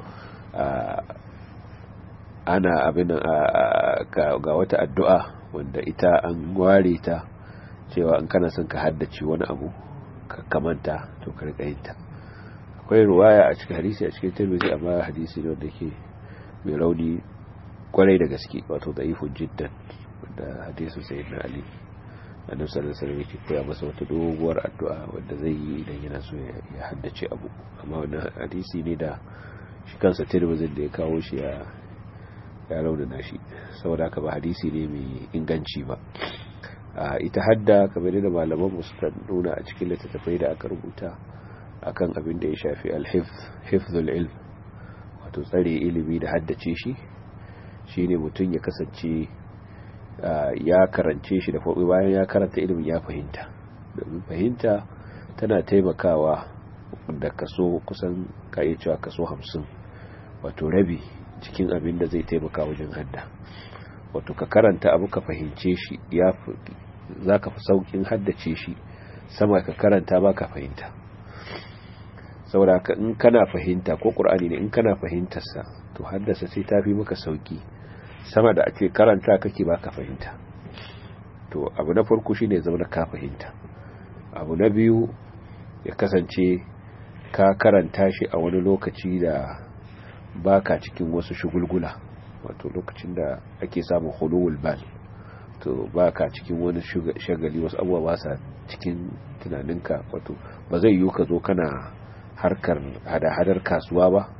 ana abin ga wata addu'a wanda ita an ware ta cewa in kana son ka haddace wani abu ka kamanta to ka rika yin ta akwai ruwaya a cikin hadisi a cikin tirmidhi amma hadisi ne wanda yake mai rauni kwarai da gaske wato da'ifun jiddan wanda hadisin sayyidina ali annabi sallallahu alaihi wasallam yake koya masa wata doguwar addu'a wanda zai yi idan yana so ya haddace abu amma wannan hadisi ne da shi kansa tirmidhi da ya kawo shi ya ya raunana shi saboda haka ba hadisi ne mai inganci ba ita hadda kamar da malaman mu suka nuna a cikin littattafai da aka rubuta akan abin da ya shafi al-hifz hifzul ilm wato tsare ilimi da haddace shi shine mutum ya kasance ya karance shi da farko bayan ya karanta ilimin ya fahimta domin fahimta tana taimakawa da kaso kusan ka iya cewa kaso hamsin wato rabi cikin abin da zai taimaka wajen hadda wato ka karanta abu ka fahimce shi ya za ka fi saukin haddace shi sama ka karanta ba ka fahimta saboda ka in kana fahimta ko ƙur'ani ne in kana fahimtarsa to haddasa sai ta fi maka sauki sama da ake karanta kake ba ka fahimta to abu na farko shine zama ka fahimta abu na biyu ya kasance ka karanta shi a wani lokaci da baka cikin wasu shugulgula wato lokacin da ake samun hulul bal to baka cikin wani shagali wasu abubuwa ba sa cikin tunaninka wato ba zai yiwu ka zo kana harkar hada-hadar kasuwa ba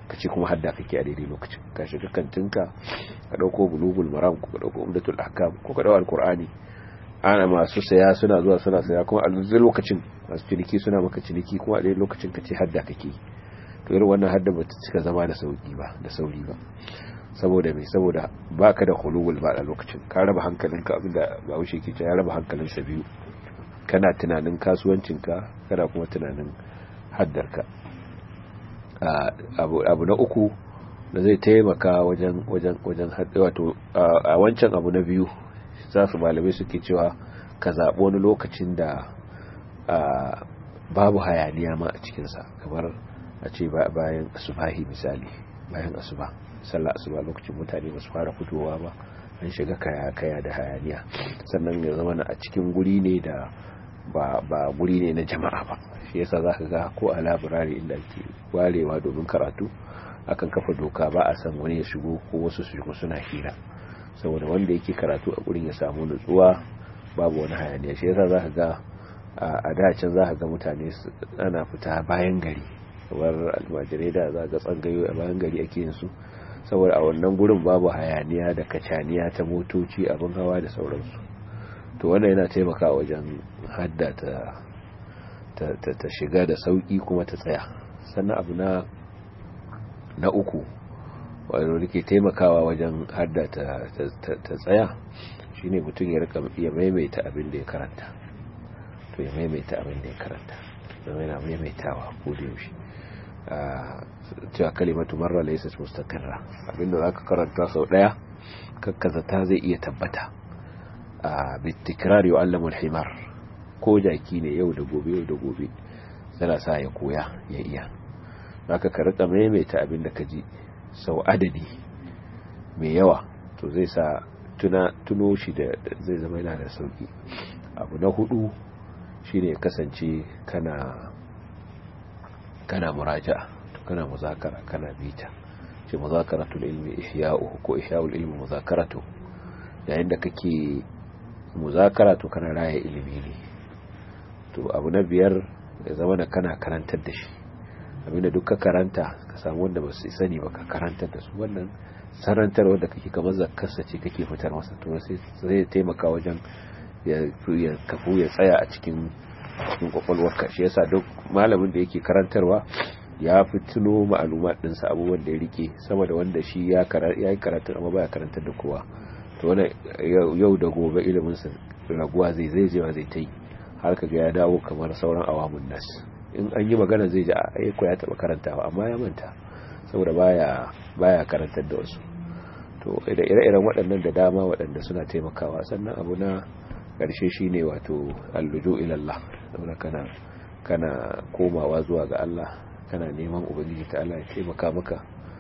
ka ce kuma hadda kake a daidai lokacin ka shiga kantinka ka dauko bulugul maram ko ka dauko umdatul ahkam ko ka dauko alqur'ani ana masu saya suna zuwa suna saya kuma a zai lokacin masu ciniki suna maka ciniki kuma a daidai lokacin ka ce hadda kake to irin wannan hadda ba ta cika zama da sauki ba da sauri ba saboda mai saboda baka da hulul ba a lokacin ka raba hankalinka abinda ba wuce ke ya raba hankalinsa biyu kana tunanin kasuwancinka kana kuma tunanin haddarka abu na uku da zai taimaka wajen wajen wajen wato a wancan abu na biyu za su malamai suke cewa ka zaɓi wani lokacin da babu hayaniya ma a cikinsa kamar a ce bayan asubahi misali bayan asuba sallah asuba lokacin mutane ba su fara fitowa ba an shiga kaya kaya da hayaniya sannan ya zama a cikin guri ne da ba ba guri ne na jama'a ba shi yasa zaka ga ko a labirari inda ake warewa domin karatu akan kafa doka ba a san wani ya shigo ko wasu su shigo suna hira saboda wanda yake karatu a gurin ya samu nutsuwa babu wani hayaniya shi yasa zaka ga a da can zaka ga mutane ana fita bayan gari kamar almajirai da za ga tsangayo a bayan gari ake yin su saboda a wannan gurin babu hayaniya da kacaniya ta motoci abin hawa da sauransu to wannan yana taimaka wajen hadda ta ta shiga da sauki kuma ta tsaya sannan abu na na uku wanda ke taimakawa wajen hadda ta tsaya shine mutum ya rika ya maimaita abin da ya karanta to ya maimaita abin da ya karanta zama yana maimaitawa ko da yaushe cewa kalimatu marra laysat mustaqirra abinda zaka karanta sau daya kakkaza ta zai iya tabbata a bitikrar yu'allamu al-himar ko jaki ne yau da gobe yau da gobe zana sa ya koya ya iya zaka ka rika maimaita abinda ka ji sau adadi mai yawa to zai sa tuna tuno shi da zai zama yana da sauki abu na hudu shine kasance kana kana muraja'a to kana muzakara kana bita ce muzakaratul ilmi ihya'uhu ko ihya'ul ilmi muzakaratu yayin da kake muzakara to kana raya ilimi ne to abu na biyar ya zama da kana karantar da shi abinda duk ka karanta ka samu wanda ba su sani ba ka karantar da su wannan sarantar wanda kake kamar zakkarsa ce kake fitar masa to sai zai taimaka wajen ya kafu ya tsaya a cikin cikin kwakwalwarka shi yasa duk malamin da yake karantarwa ya fi tuno ma'alumat ɗinsa abubuwan da ya rike sama da wanda shi ya yi karatu amma baya karantar da kowa to wani yau da gobe iliminsa raguwa zai zai jewa zai ta yi har ka ga ya dawo kamar sauran awamun nas in an yi magana zai ji a aiko ya taɓa karantawa amma ya manta saboda baya baya karantar da wasu to da ire-iren waɗannan da dama waɗanda suna taimakawa sannan abu na ƙarshe shine wato allujo ilallah saboda kana kana komawa zuwa ga Allah kana neman ubangiji ta Allah ya taimaka maka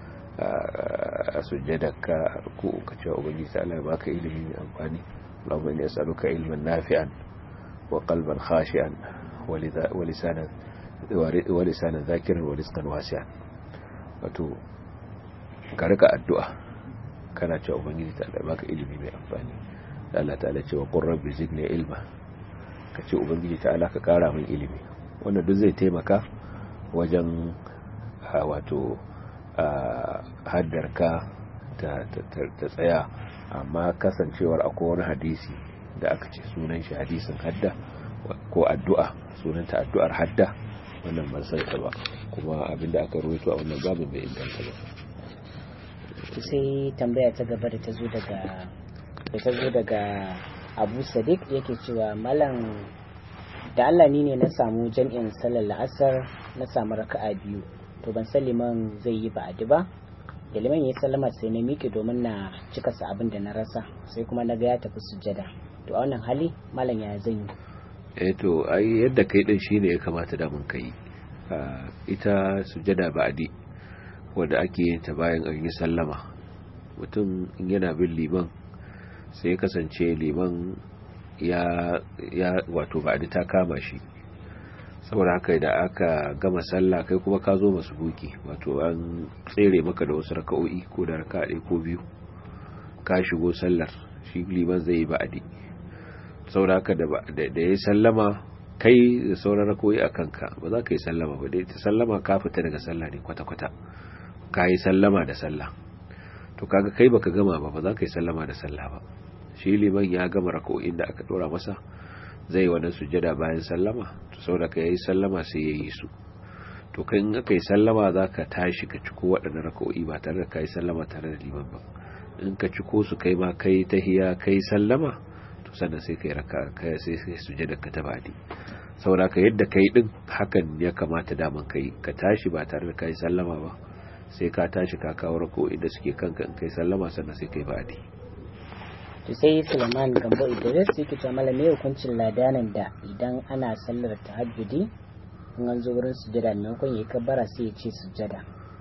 a sujjadarka ko ka ce ubangiji ta Allah ya baka ilimi mai amfani Allahumma inni as'aluka ilman nafi'an wa qalban khashi'an wa lisanan wa lisanan zakiran wa rizqan wasi'an wato ka rika addu'a kana cewa ubangiji ta Allah ya baka ilimi mai amfani da Allah ta'ala ce wa qur rabbi zidni ilma ka ce ubangiji ta Allah ka kara min ilimi wannan duk zai taimaka wajen wato haddarka ta tsaya amma kasancewar akwai wani hadisi da aka ce sunan shi hadisin hadda ko addu'a sunanta addu'ar hadda wannan ban sai ta ba kuma abinda aka ruwaito a wannan babin bai inganta ba sai tambaya ta gaba da ta zo daga da ta zo daga abu sadiq yake cewa malam da Allah ni ne na samu jam'in sallar la'asar na samu raka'a biyu to ban san liman zai yi ba'adi ba da liman ya sallama sai na miƙe domin na cika sa abin da na rasa sai kuma na ga ya tafi sujjada to a wannan hali malam ya zan yi eh to ai yadda kai din shine ya kamata da mun kai ita sujjada ba'adi wanda ake yin ta bayan an yi sallama mutum in yana bin liman sai ya kasance liman ya ya wato ba'adi ta kama shi saboda haka da aka gama sallah kai kuma ka zo masu buki wato an tsere maka da wasu raka'o'i ko da raka ɗaya ko biyu ka shigo sallar shi liman zai yi ba'adi saboda haka da ya sallama kai da sauran raka'o'i a kanka ba za ka yi sallama ba dai ta sallama ka fita daga sallah ne kwata-kwata ka yi sallama da sallah to kaga kai baka gama ba ba za ka yi sallama da sallah ba shi liman ya gama raka'o'in da aka dora masa zai wannan sujjada bayan sallama to saboda ka yi sallama sai ya yi su to kai in aka yi sallama za ka tashi ka ciko waɗannan raka'o'i ba tare da ka yi sallama tare da liman ba in ka ciko su kai ma kai tahiya kai sallama to sannan sai kai raka kai sai sai sujjada ka ta badi saboda ka yadda kai din hakan ya kamata daman kai ka tashi ba tare da ka yi sallama ba sai ka tashi ka kawo raka'o'i da suke kanka in kai sallama sannan sai kai badi to sai Suleiman Gambo Idris yake cewa malami hukuncin ladanin da idan ana sallar tahajjudi in an zo wurin sujada maimakon ya yi kabbara sai ya ce sujada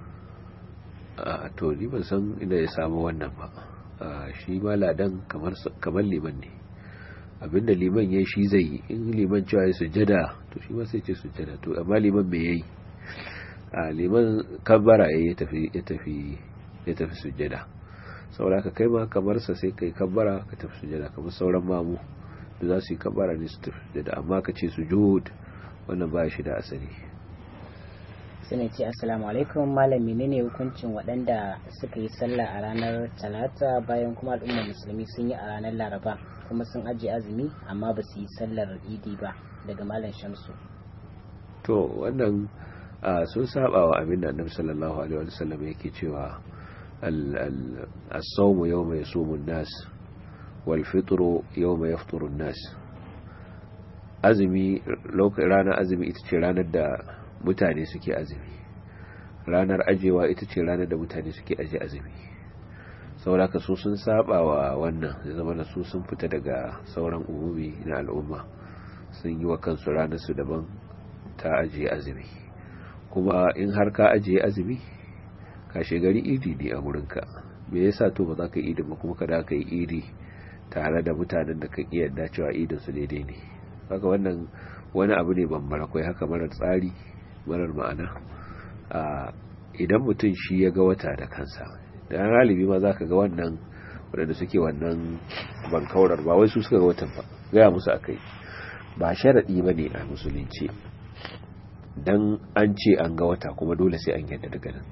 a to ni ban san inda ya samu wannan ba shi ma ladan kamar kamar liman ne abinda liman yayi shi zai yi in liman cewa ya sujada to shi ma sai ce sujada to amma liman me yayi a liman kabbara ya tafi ya tafi ya tafi sujada saboda ka kai ma kamar sa sai kai kabbara ka tafi sujada kamar sauran mamu da za su yi kabbara ne su tafi sujada amma ka ce sujud wannan ba shi da asali sai ce assalamu alaikum malam menene hukuncin waɗanda suka yi sallah a ranar talata bayan kuma al'ummar musulmi sun yi a ranar laraba kuma sun ajiye azumi amma ba su yi sallar idi ba daga malam shamsu to wannan sun saba wa abin da annabi sallallahu alaihi wasallam yake cewa as-sawmu yawma yasumu an-nas wal fitru yawma yafturu an-nas azumi ranar azumi ita ce ranar da mutane suke azumi ranar ajewa ita ce ranar da mutane suke aje azumi saboda ka su sun saba wa wannan ya zama da su sun fita daga sauran umumi na al'umma sun yi wa kansu ranar su daban ta ajiye azumi kuma in har ka ajiye azumi ka gari idi ne a wurinka me yasa to ba za ka yi idin ba kuma ka da ka yi idi tare da mutanen da ka iya yarda cewa idin su daidai ne haka wannan wani abu ne bambara akwai haka marar tsari marar ma'ana idan mutum shi ya ga wata da kansa da galibi ma za ka ga wannan waɗanda suke wannan bankaurar ba wai su suka ga watan ba gaya musu a kai ba sharaɗi ba ne a musulunci don an ce an ga wata kuma dole sai an yadda daga nan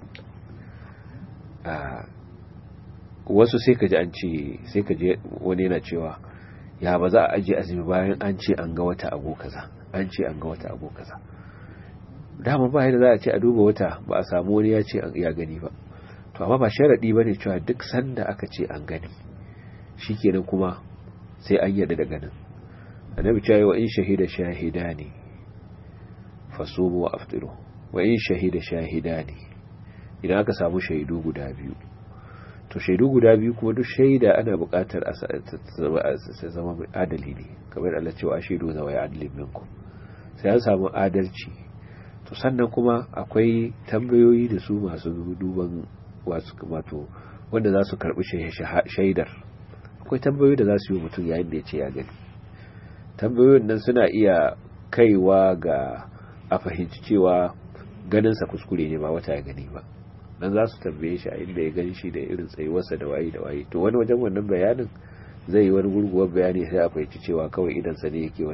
wasu sai ka ji an ce sai ka je wani yana cewa ya ba za a ajiye azumi bayan an ce an ga wata ago kaza an ce an ga wata ago kaza dama ba yadda za a ce a duba wata ba a samu wani ya ce ya gani ba to amma ba sharadi ba ne cewa duk sanda aka ce an gani shikenan kuma sai an yarda da ganin annabi cewa wa in shahida shahidani fasumu wa aftiru wa in shahida shahidani idan aka samu shaidu guda biyu to shaidu guda biyu kuma duk shaida ana buƙatar a zama mai adali ne kamar Allah cewa shaidu zawa ya adalin minkum sai an samu adalci to sannan kuma akwai tambayoyi da su masu duban wasu wato wanda za su karɓi shaidar akwai tambayoyi da za su yi mutum yayin da ya ce ya gani tambayoyin nan suna iya kaiwa ga a fahimci cewa ganinsa kuskure ne ba wata ya gani ba dan za su tambaye shi a inda ya gani shi da irin tsayuwarsa da waye da waye to wani wajen wannan bayanin zai yi wani gurguwar bayani sai a fahimci cewa kawai idansa ne yake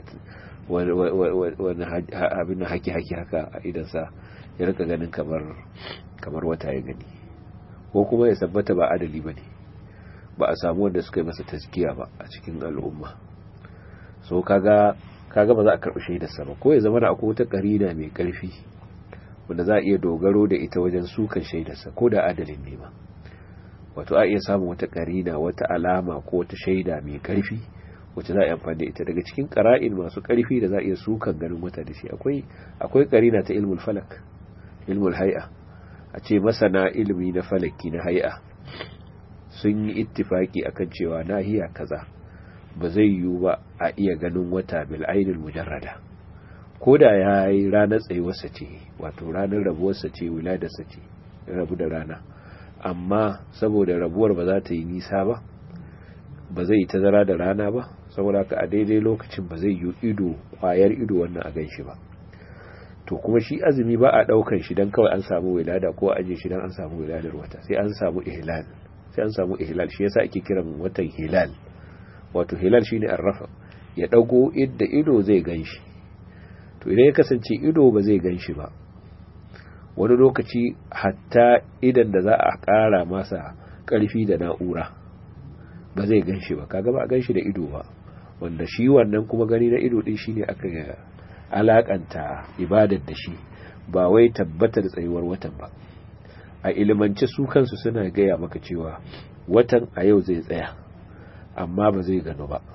wani abin haki-haki haka a idansa ya rika ganin kamar wata ya gani ko kuma ya sabbata ba adali ba ne ba a samu wanda suka yi masa taskiya ba a cikin al'umma so kaga kaga ba za a karɓi shaidarsa ba ko ya zama da akwai wata ƙarina mai ƙarfi wanda za a iya dogaro da ita wajen sukan shaidarsa ko da adalin ne ba wato a iya samun wata ƙarina wata alama ko wata shaida mai ƙarfi wacce za a yi amfani da ita daga cikin ƙara'in masu ƙarfi da za a iya sukan ganin wata da shi akwai akwai ƙarina ta ilmul falak ilmul hay'a a ce masana ilmi na falaki na hay'a sun yi ittifaki akan cewa nahiya kaza ba zai yiwu ba a iya ganin wata bil ainul mujarrada ko da ya yi ranar tsayuwarsa ce wato ranar rabuwarsa ce wiladarsa ce rabu da rana amma saboda rabuwar ba za ta yi nisa ba ba zai yi tazara da rana ba saboda ka a daidai lokacin ba zai yi ido kwayar ido wannan a ganshi ba to kuma shi azumi ba a daukan shi dan kawai an samu wilada ko aje shi dan an samu wiladar wata sai an samu ihlal sai an samu ihlal shi yasa ake kiran watan hilal wato hilal shine arrafa ya dago idda ido zai ganshi to idan ya kasance ido ba zai ganshi ba wani lokaci hatta idan da za a ƙara masa ƙarfi da na'ura ba zai gan shi ba kaga ba a gan shi da ido ba wanda shi wannan kuma gani na ido din shine aka alakanta ibadar da shi ba wai tabbatar tsayuwar watan ba a ilimance su kansu suna gaya maka cewa watan a yau zai tsaya amma ba zai gano ba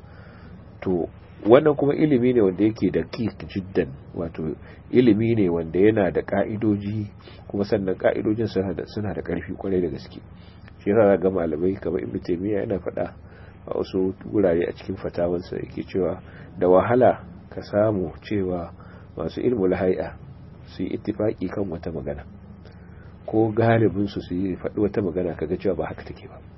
to wannan kuma ilimi ne wanda yake da kik jiddan wato ilimi ne wanda yana da ka'idoji kuma sannan ka'idojin suna da karfi kwarai da gaske shi yasa ga malamai kamar ibnu taymiya yana faɗa a wasu gurare a cikin fatawansa yake cewa da wahala ka samu cewa masu ilmul hay'a su yi ittifaki kan wata magana ko galibin su su yi faɗi wata magana kaga cewa ba haka take ba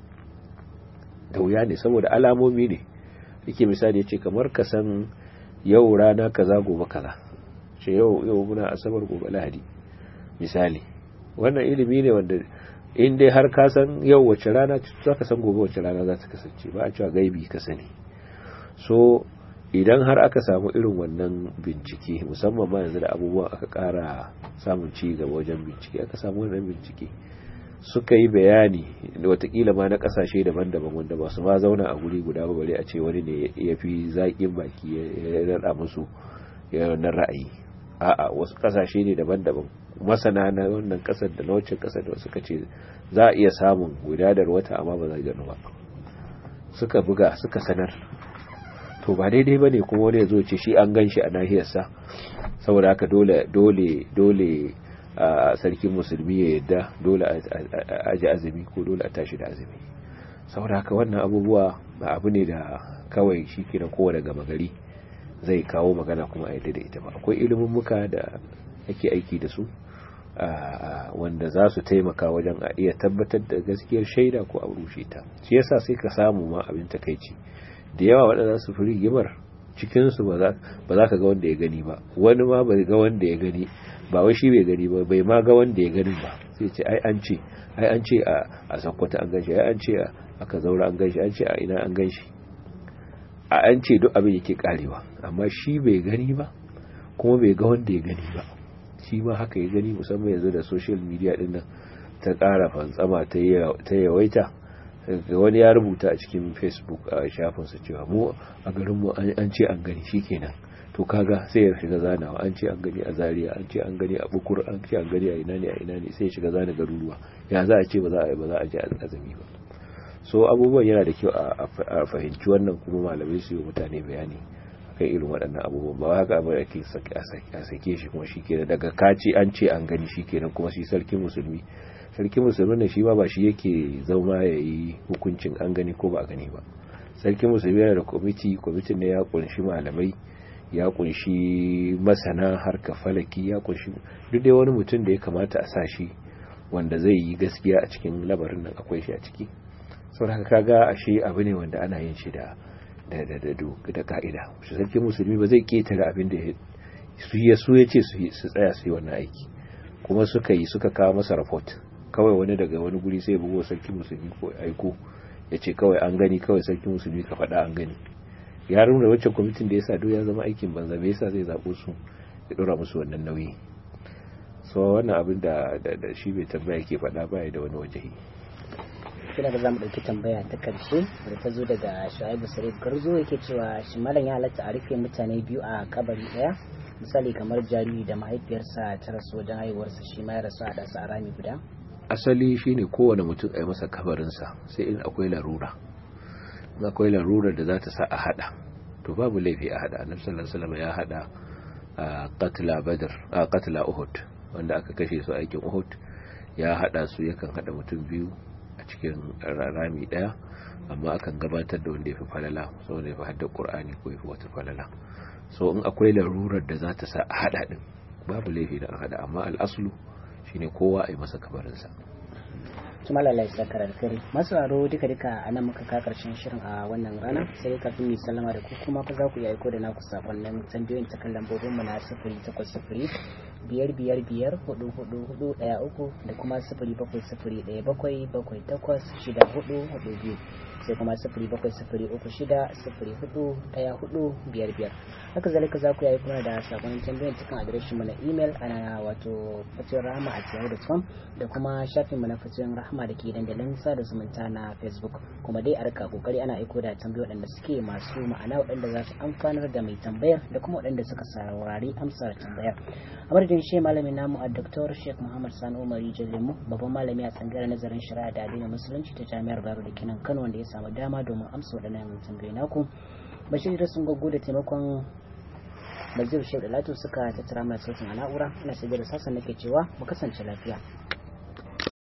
da wuya ne saboda alamomi ne yake misali yace kamar ka san yau rana kaza gobe kaza ce yau yau muna asabar gobe lahadi misali wannan ilimi ne wanda in dai har ka san yau wace rana za ka san gobe wace rana za ta kasance ba a cewa gaibi ka sani so idan har aka samu irin wannan bincike musamman ma yanzu da abubuwa aka kara samun ci gaba wajen bincike aka samu wannan bincike suka yi bayani da watakila ma na kasashe daban-daban wanda ba su ma zauna a guri guda ba bare a ce wani ne ya fi zaƙin baki ya rada musu na ra'ayi a'a wasu kasashe ne daban-daban masana na wannan kasar da na wacce kasar da suka ce za a iya samun gudanar wata amma ba zai gano ba suka buga suka sanar to ba daidai ba ne kuma wani ya zo ce shi an gan shi a nahiyarsa saboda haka dole dole dole a sarkin musulmi ya yadda dole a aji azumi ko dole a tashi da azumi saboda haka wannan abubuwa ba abu ne da kawai shi ke na kowane gama gari zai kawo magana kuma a yadda da ita ba akwai ilimin muka da ake aiki da su wanda za su taimaka wajen a iya tabbatar da gaskiyar shaida ko a rushe ta shi yasa sai ka samu ma abin takaici da yawa waɗanda su fi rigimar cikinsu ba za ka ga wanda ya gani ba wani ma bai ga wanda ya gani ba wai shi bai gani ba bai ma ga wanda ya gani ba sai ce ai an ce ai an ce a sakkwata an ganshi ai an ce a ka zaura an ganshi an ce a ina an ganshi a an ce duk abin yake karewa amma shi bai gani ba kuma bai ga wanda ya gani ba shi ma haka ya gani musamman yanzu da social media din nan ta ƙara fantsama ta yawaita wani ya rubuta a cikin facebook a shafinsa cewa mu a garinmu an ce an gani shi kenan to kaga sai ya shiga zanawa an ce an gani a zaria an ce an gani a bukur an ce an gani a ina ne a ina ne sai ya shiga zana garuruwa ya za a ce ba za a ba za a je azumi ba so abubuwan yana da kyau a fahimci wannan kuma malamai su yi mutane bayani akan irin waɗannan abubuwan ba haka abin ake a sake shi kuma shi kenan daga kaci an ce an gani shi kenan kuma shi sarkin musulmi sarkin musulmi ne shi ma ba shi yake zama ya yi hukuncin an gani ko ba a gani ba sarkin musulmi yana da kwamiti kwamitin ne ya kunshi malamai ya kunshi masana harka falaki ya kunshi duk dai wani mutum da ya kamata a sa shi wanda zai yi gaskiya a cikin labarin nan akwai shi a ciki saboda haka kaga ashe abu ne wanda ana yin shi da da da da da ka'ida shi sarkin musulmi ba zai ketare abin da su ya su ya ce su tsaya su yi wannan aiki kuma suka yi suka kawo masa report kawai wani daga wani guri sai bugo sarkin musulmi ko aiko ya ce kawai an gani kawai sarkin musulmi ka faɗa an gani ya nuna wacce kwamitin da ya sa ya zama aikin banza me yasa zai zaɓo su ya ɗora musu wannan nauyi so wannan abin da da shi bai tambaya ke faɗa baya da wani wajehi kina da zamu ɗauki tambaya ta karshe da ta zo daga shu'aibu sarif garzo yake cewa shi malam ya halatta a rufe mutane biyu a kabari ɗaya misali kamar jariri da mahaifiyarsa ta rasu wajen haihuwarsa shi ma ya rasu a ɗansa a rami guda asali shine kowane mutum a yi masa kabarinsa sai in akwai larura in akwai larura da za ta sa a hada to babu laifi a hada annabi sallallahu alaihi wasallam ya hada qatla badr a qatla uhud wanda aka kashe su aikin uhud ya hada su yakan hada mutum biyu a cikin rami daya amma akan gabatar da wanda ya fi falala saboda ya fi hadda qur'ani ko ya fi wata falala so in akwai larurar da za ta sa a hada din babu laifi da a hada amma al'aslu shine kowa a yi masa kabarinsa tuma lalai sakar alkari masu aro duka duka a nan muka ka karshen shirin a wannan rana sai kafin mu sallama da ku kuma fa za ku yi aiko da naku sakonnin tambayoyin ta kan lambobin mu na sifiri takwas sifiri biyar biyar biyar hudu hudu hudu daya uku da kuma sifiri bakwai sifiri daya bakwai bakwai takwas shida hudu hudu biyu sai kuma sifiri bakwai sifiri uku shida sifiri hudu daya hudu biyar biyar haka zalika za ku yi kuna da sakonin tambayin cikin adireshin mu na imel ana wato fatiyon rahama a yahoo.com da kuma shafin mu na fatiyon rahama da ke dandalin sada zumunta na facebook kuma dai a rika kokari ana aiko da tambayi waɗanda suke masu ma'ana waɗanda za su amfanar da mai tambayar da kuma waɗanda suka saurari amsar tambayar a madadin shi malamin namu a dr sheikh muhammad sani umari jallimu babban malami a tsangayar nazarin shari'a da addinin musulunci ta jami'ar baro da kinan kano wanda ya samu dama domin amsa waɗannan tambayoyi naku bashir da sun gaggo da taimakon bazir shehu da latu suka tattara mai sautin a na'ura ina shigar da sassan nake cewa mu kasance lafiya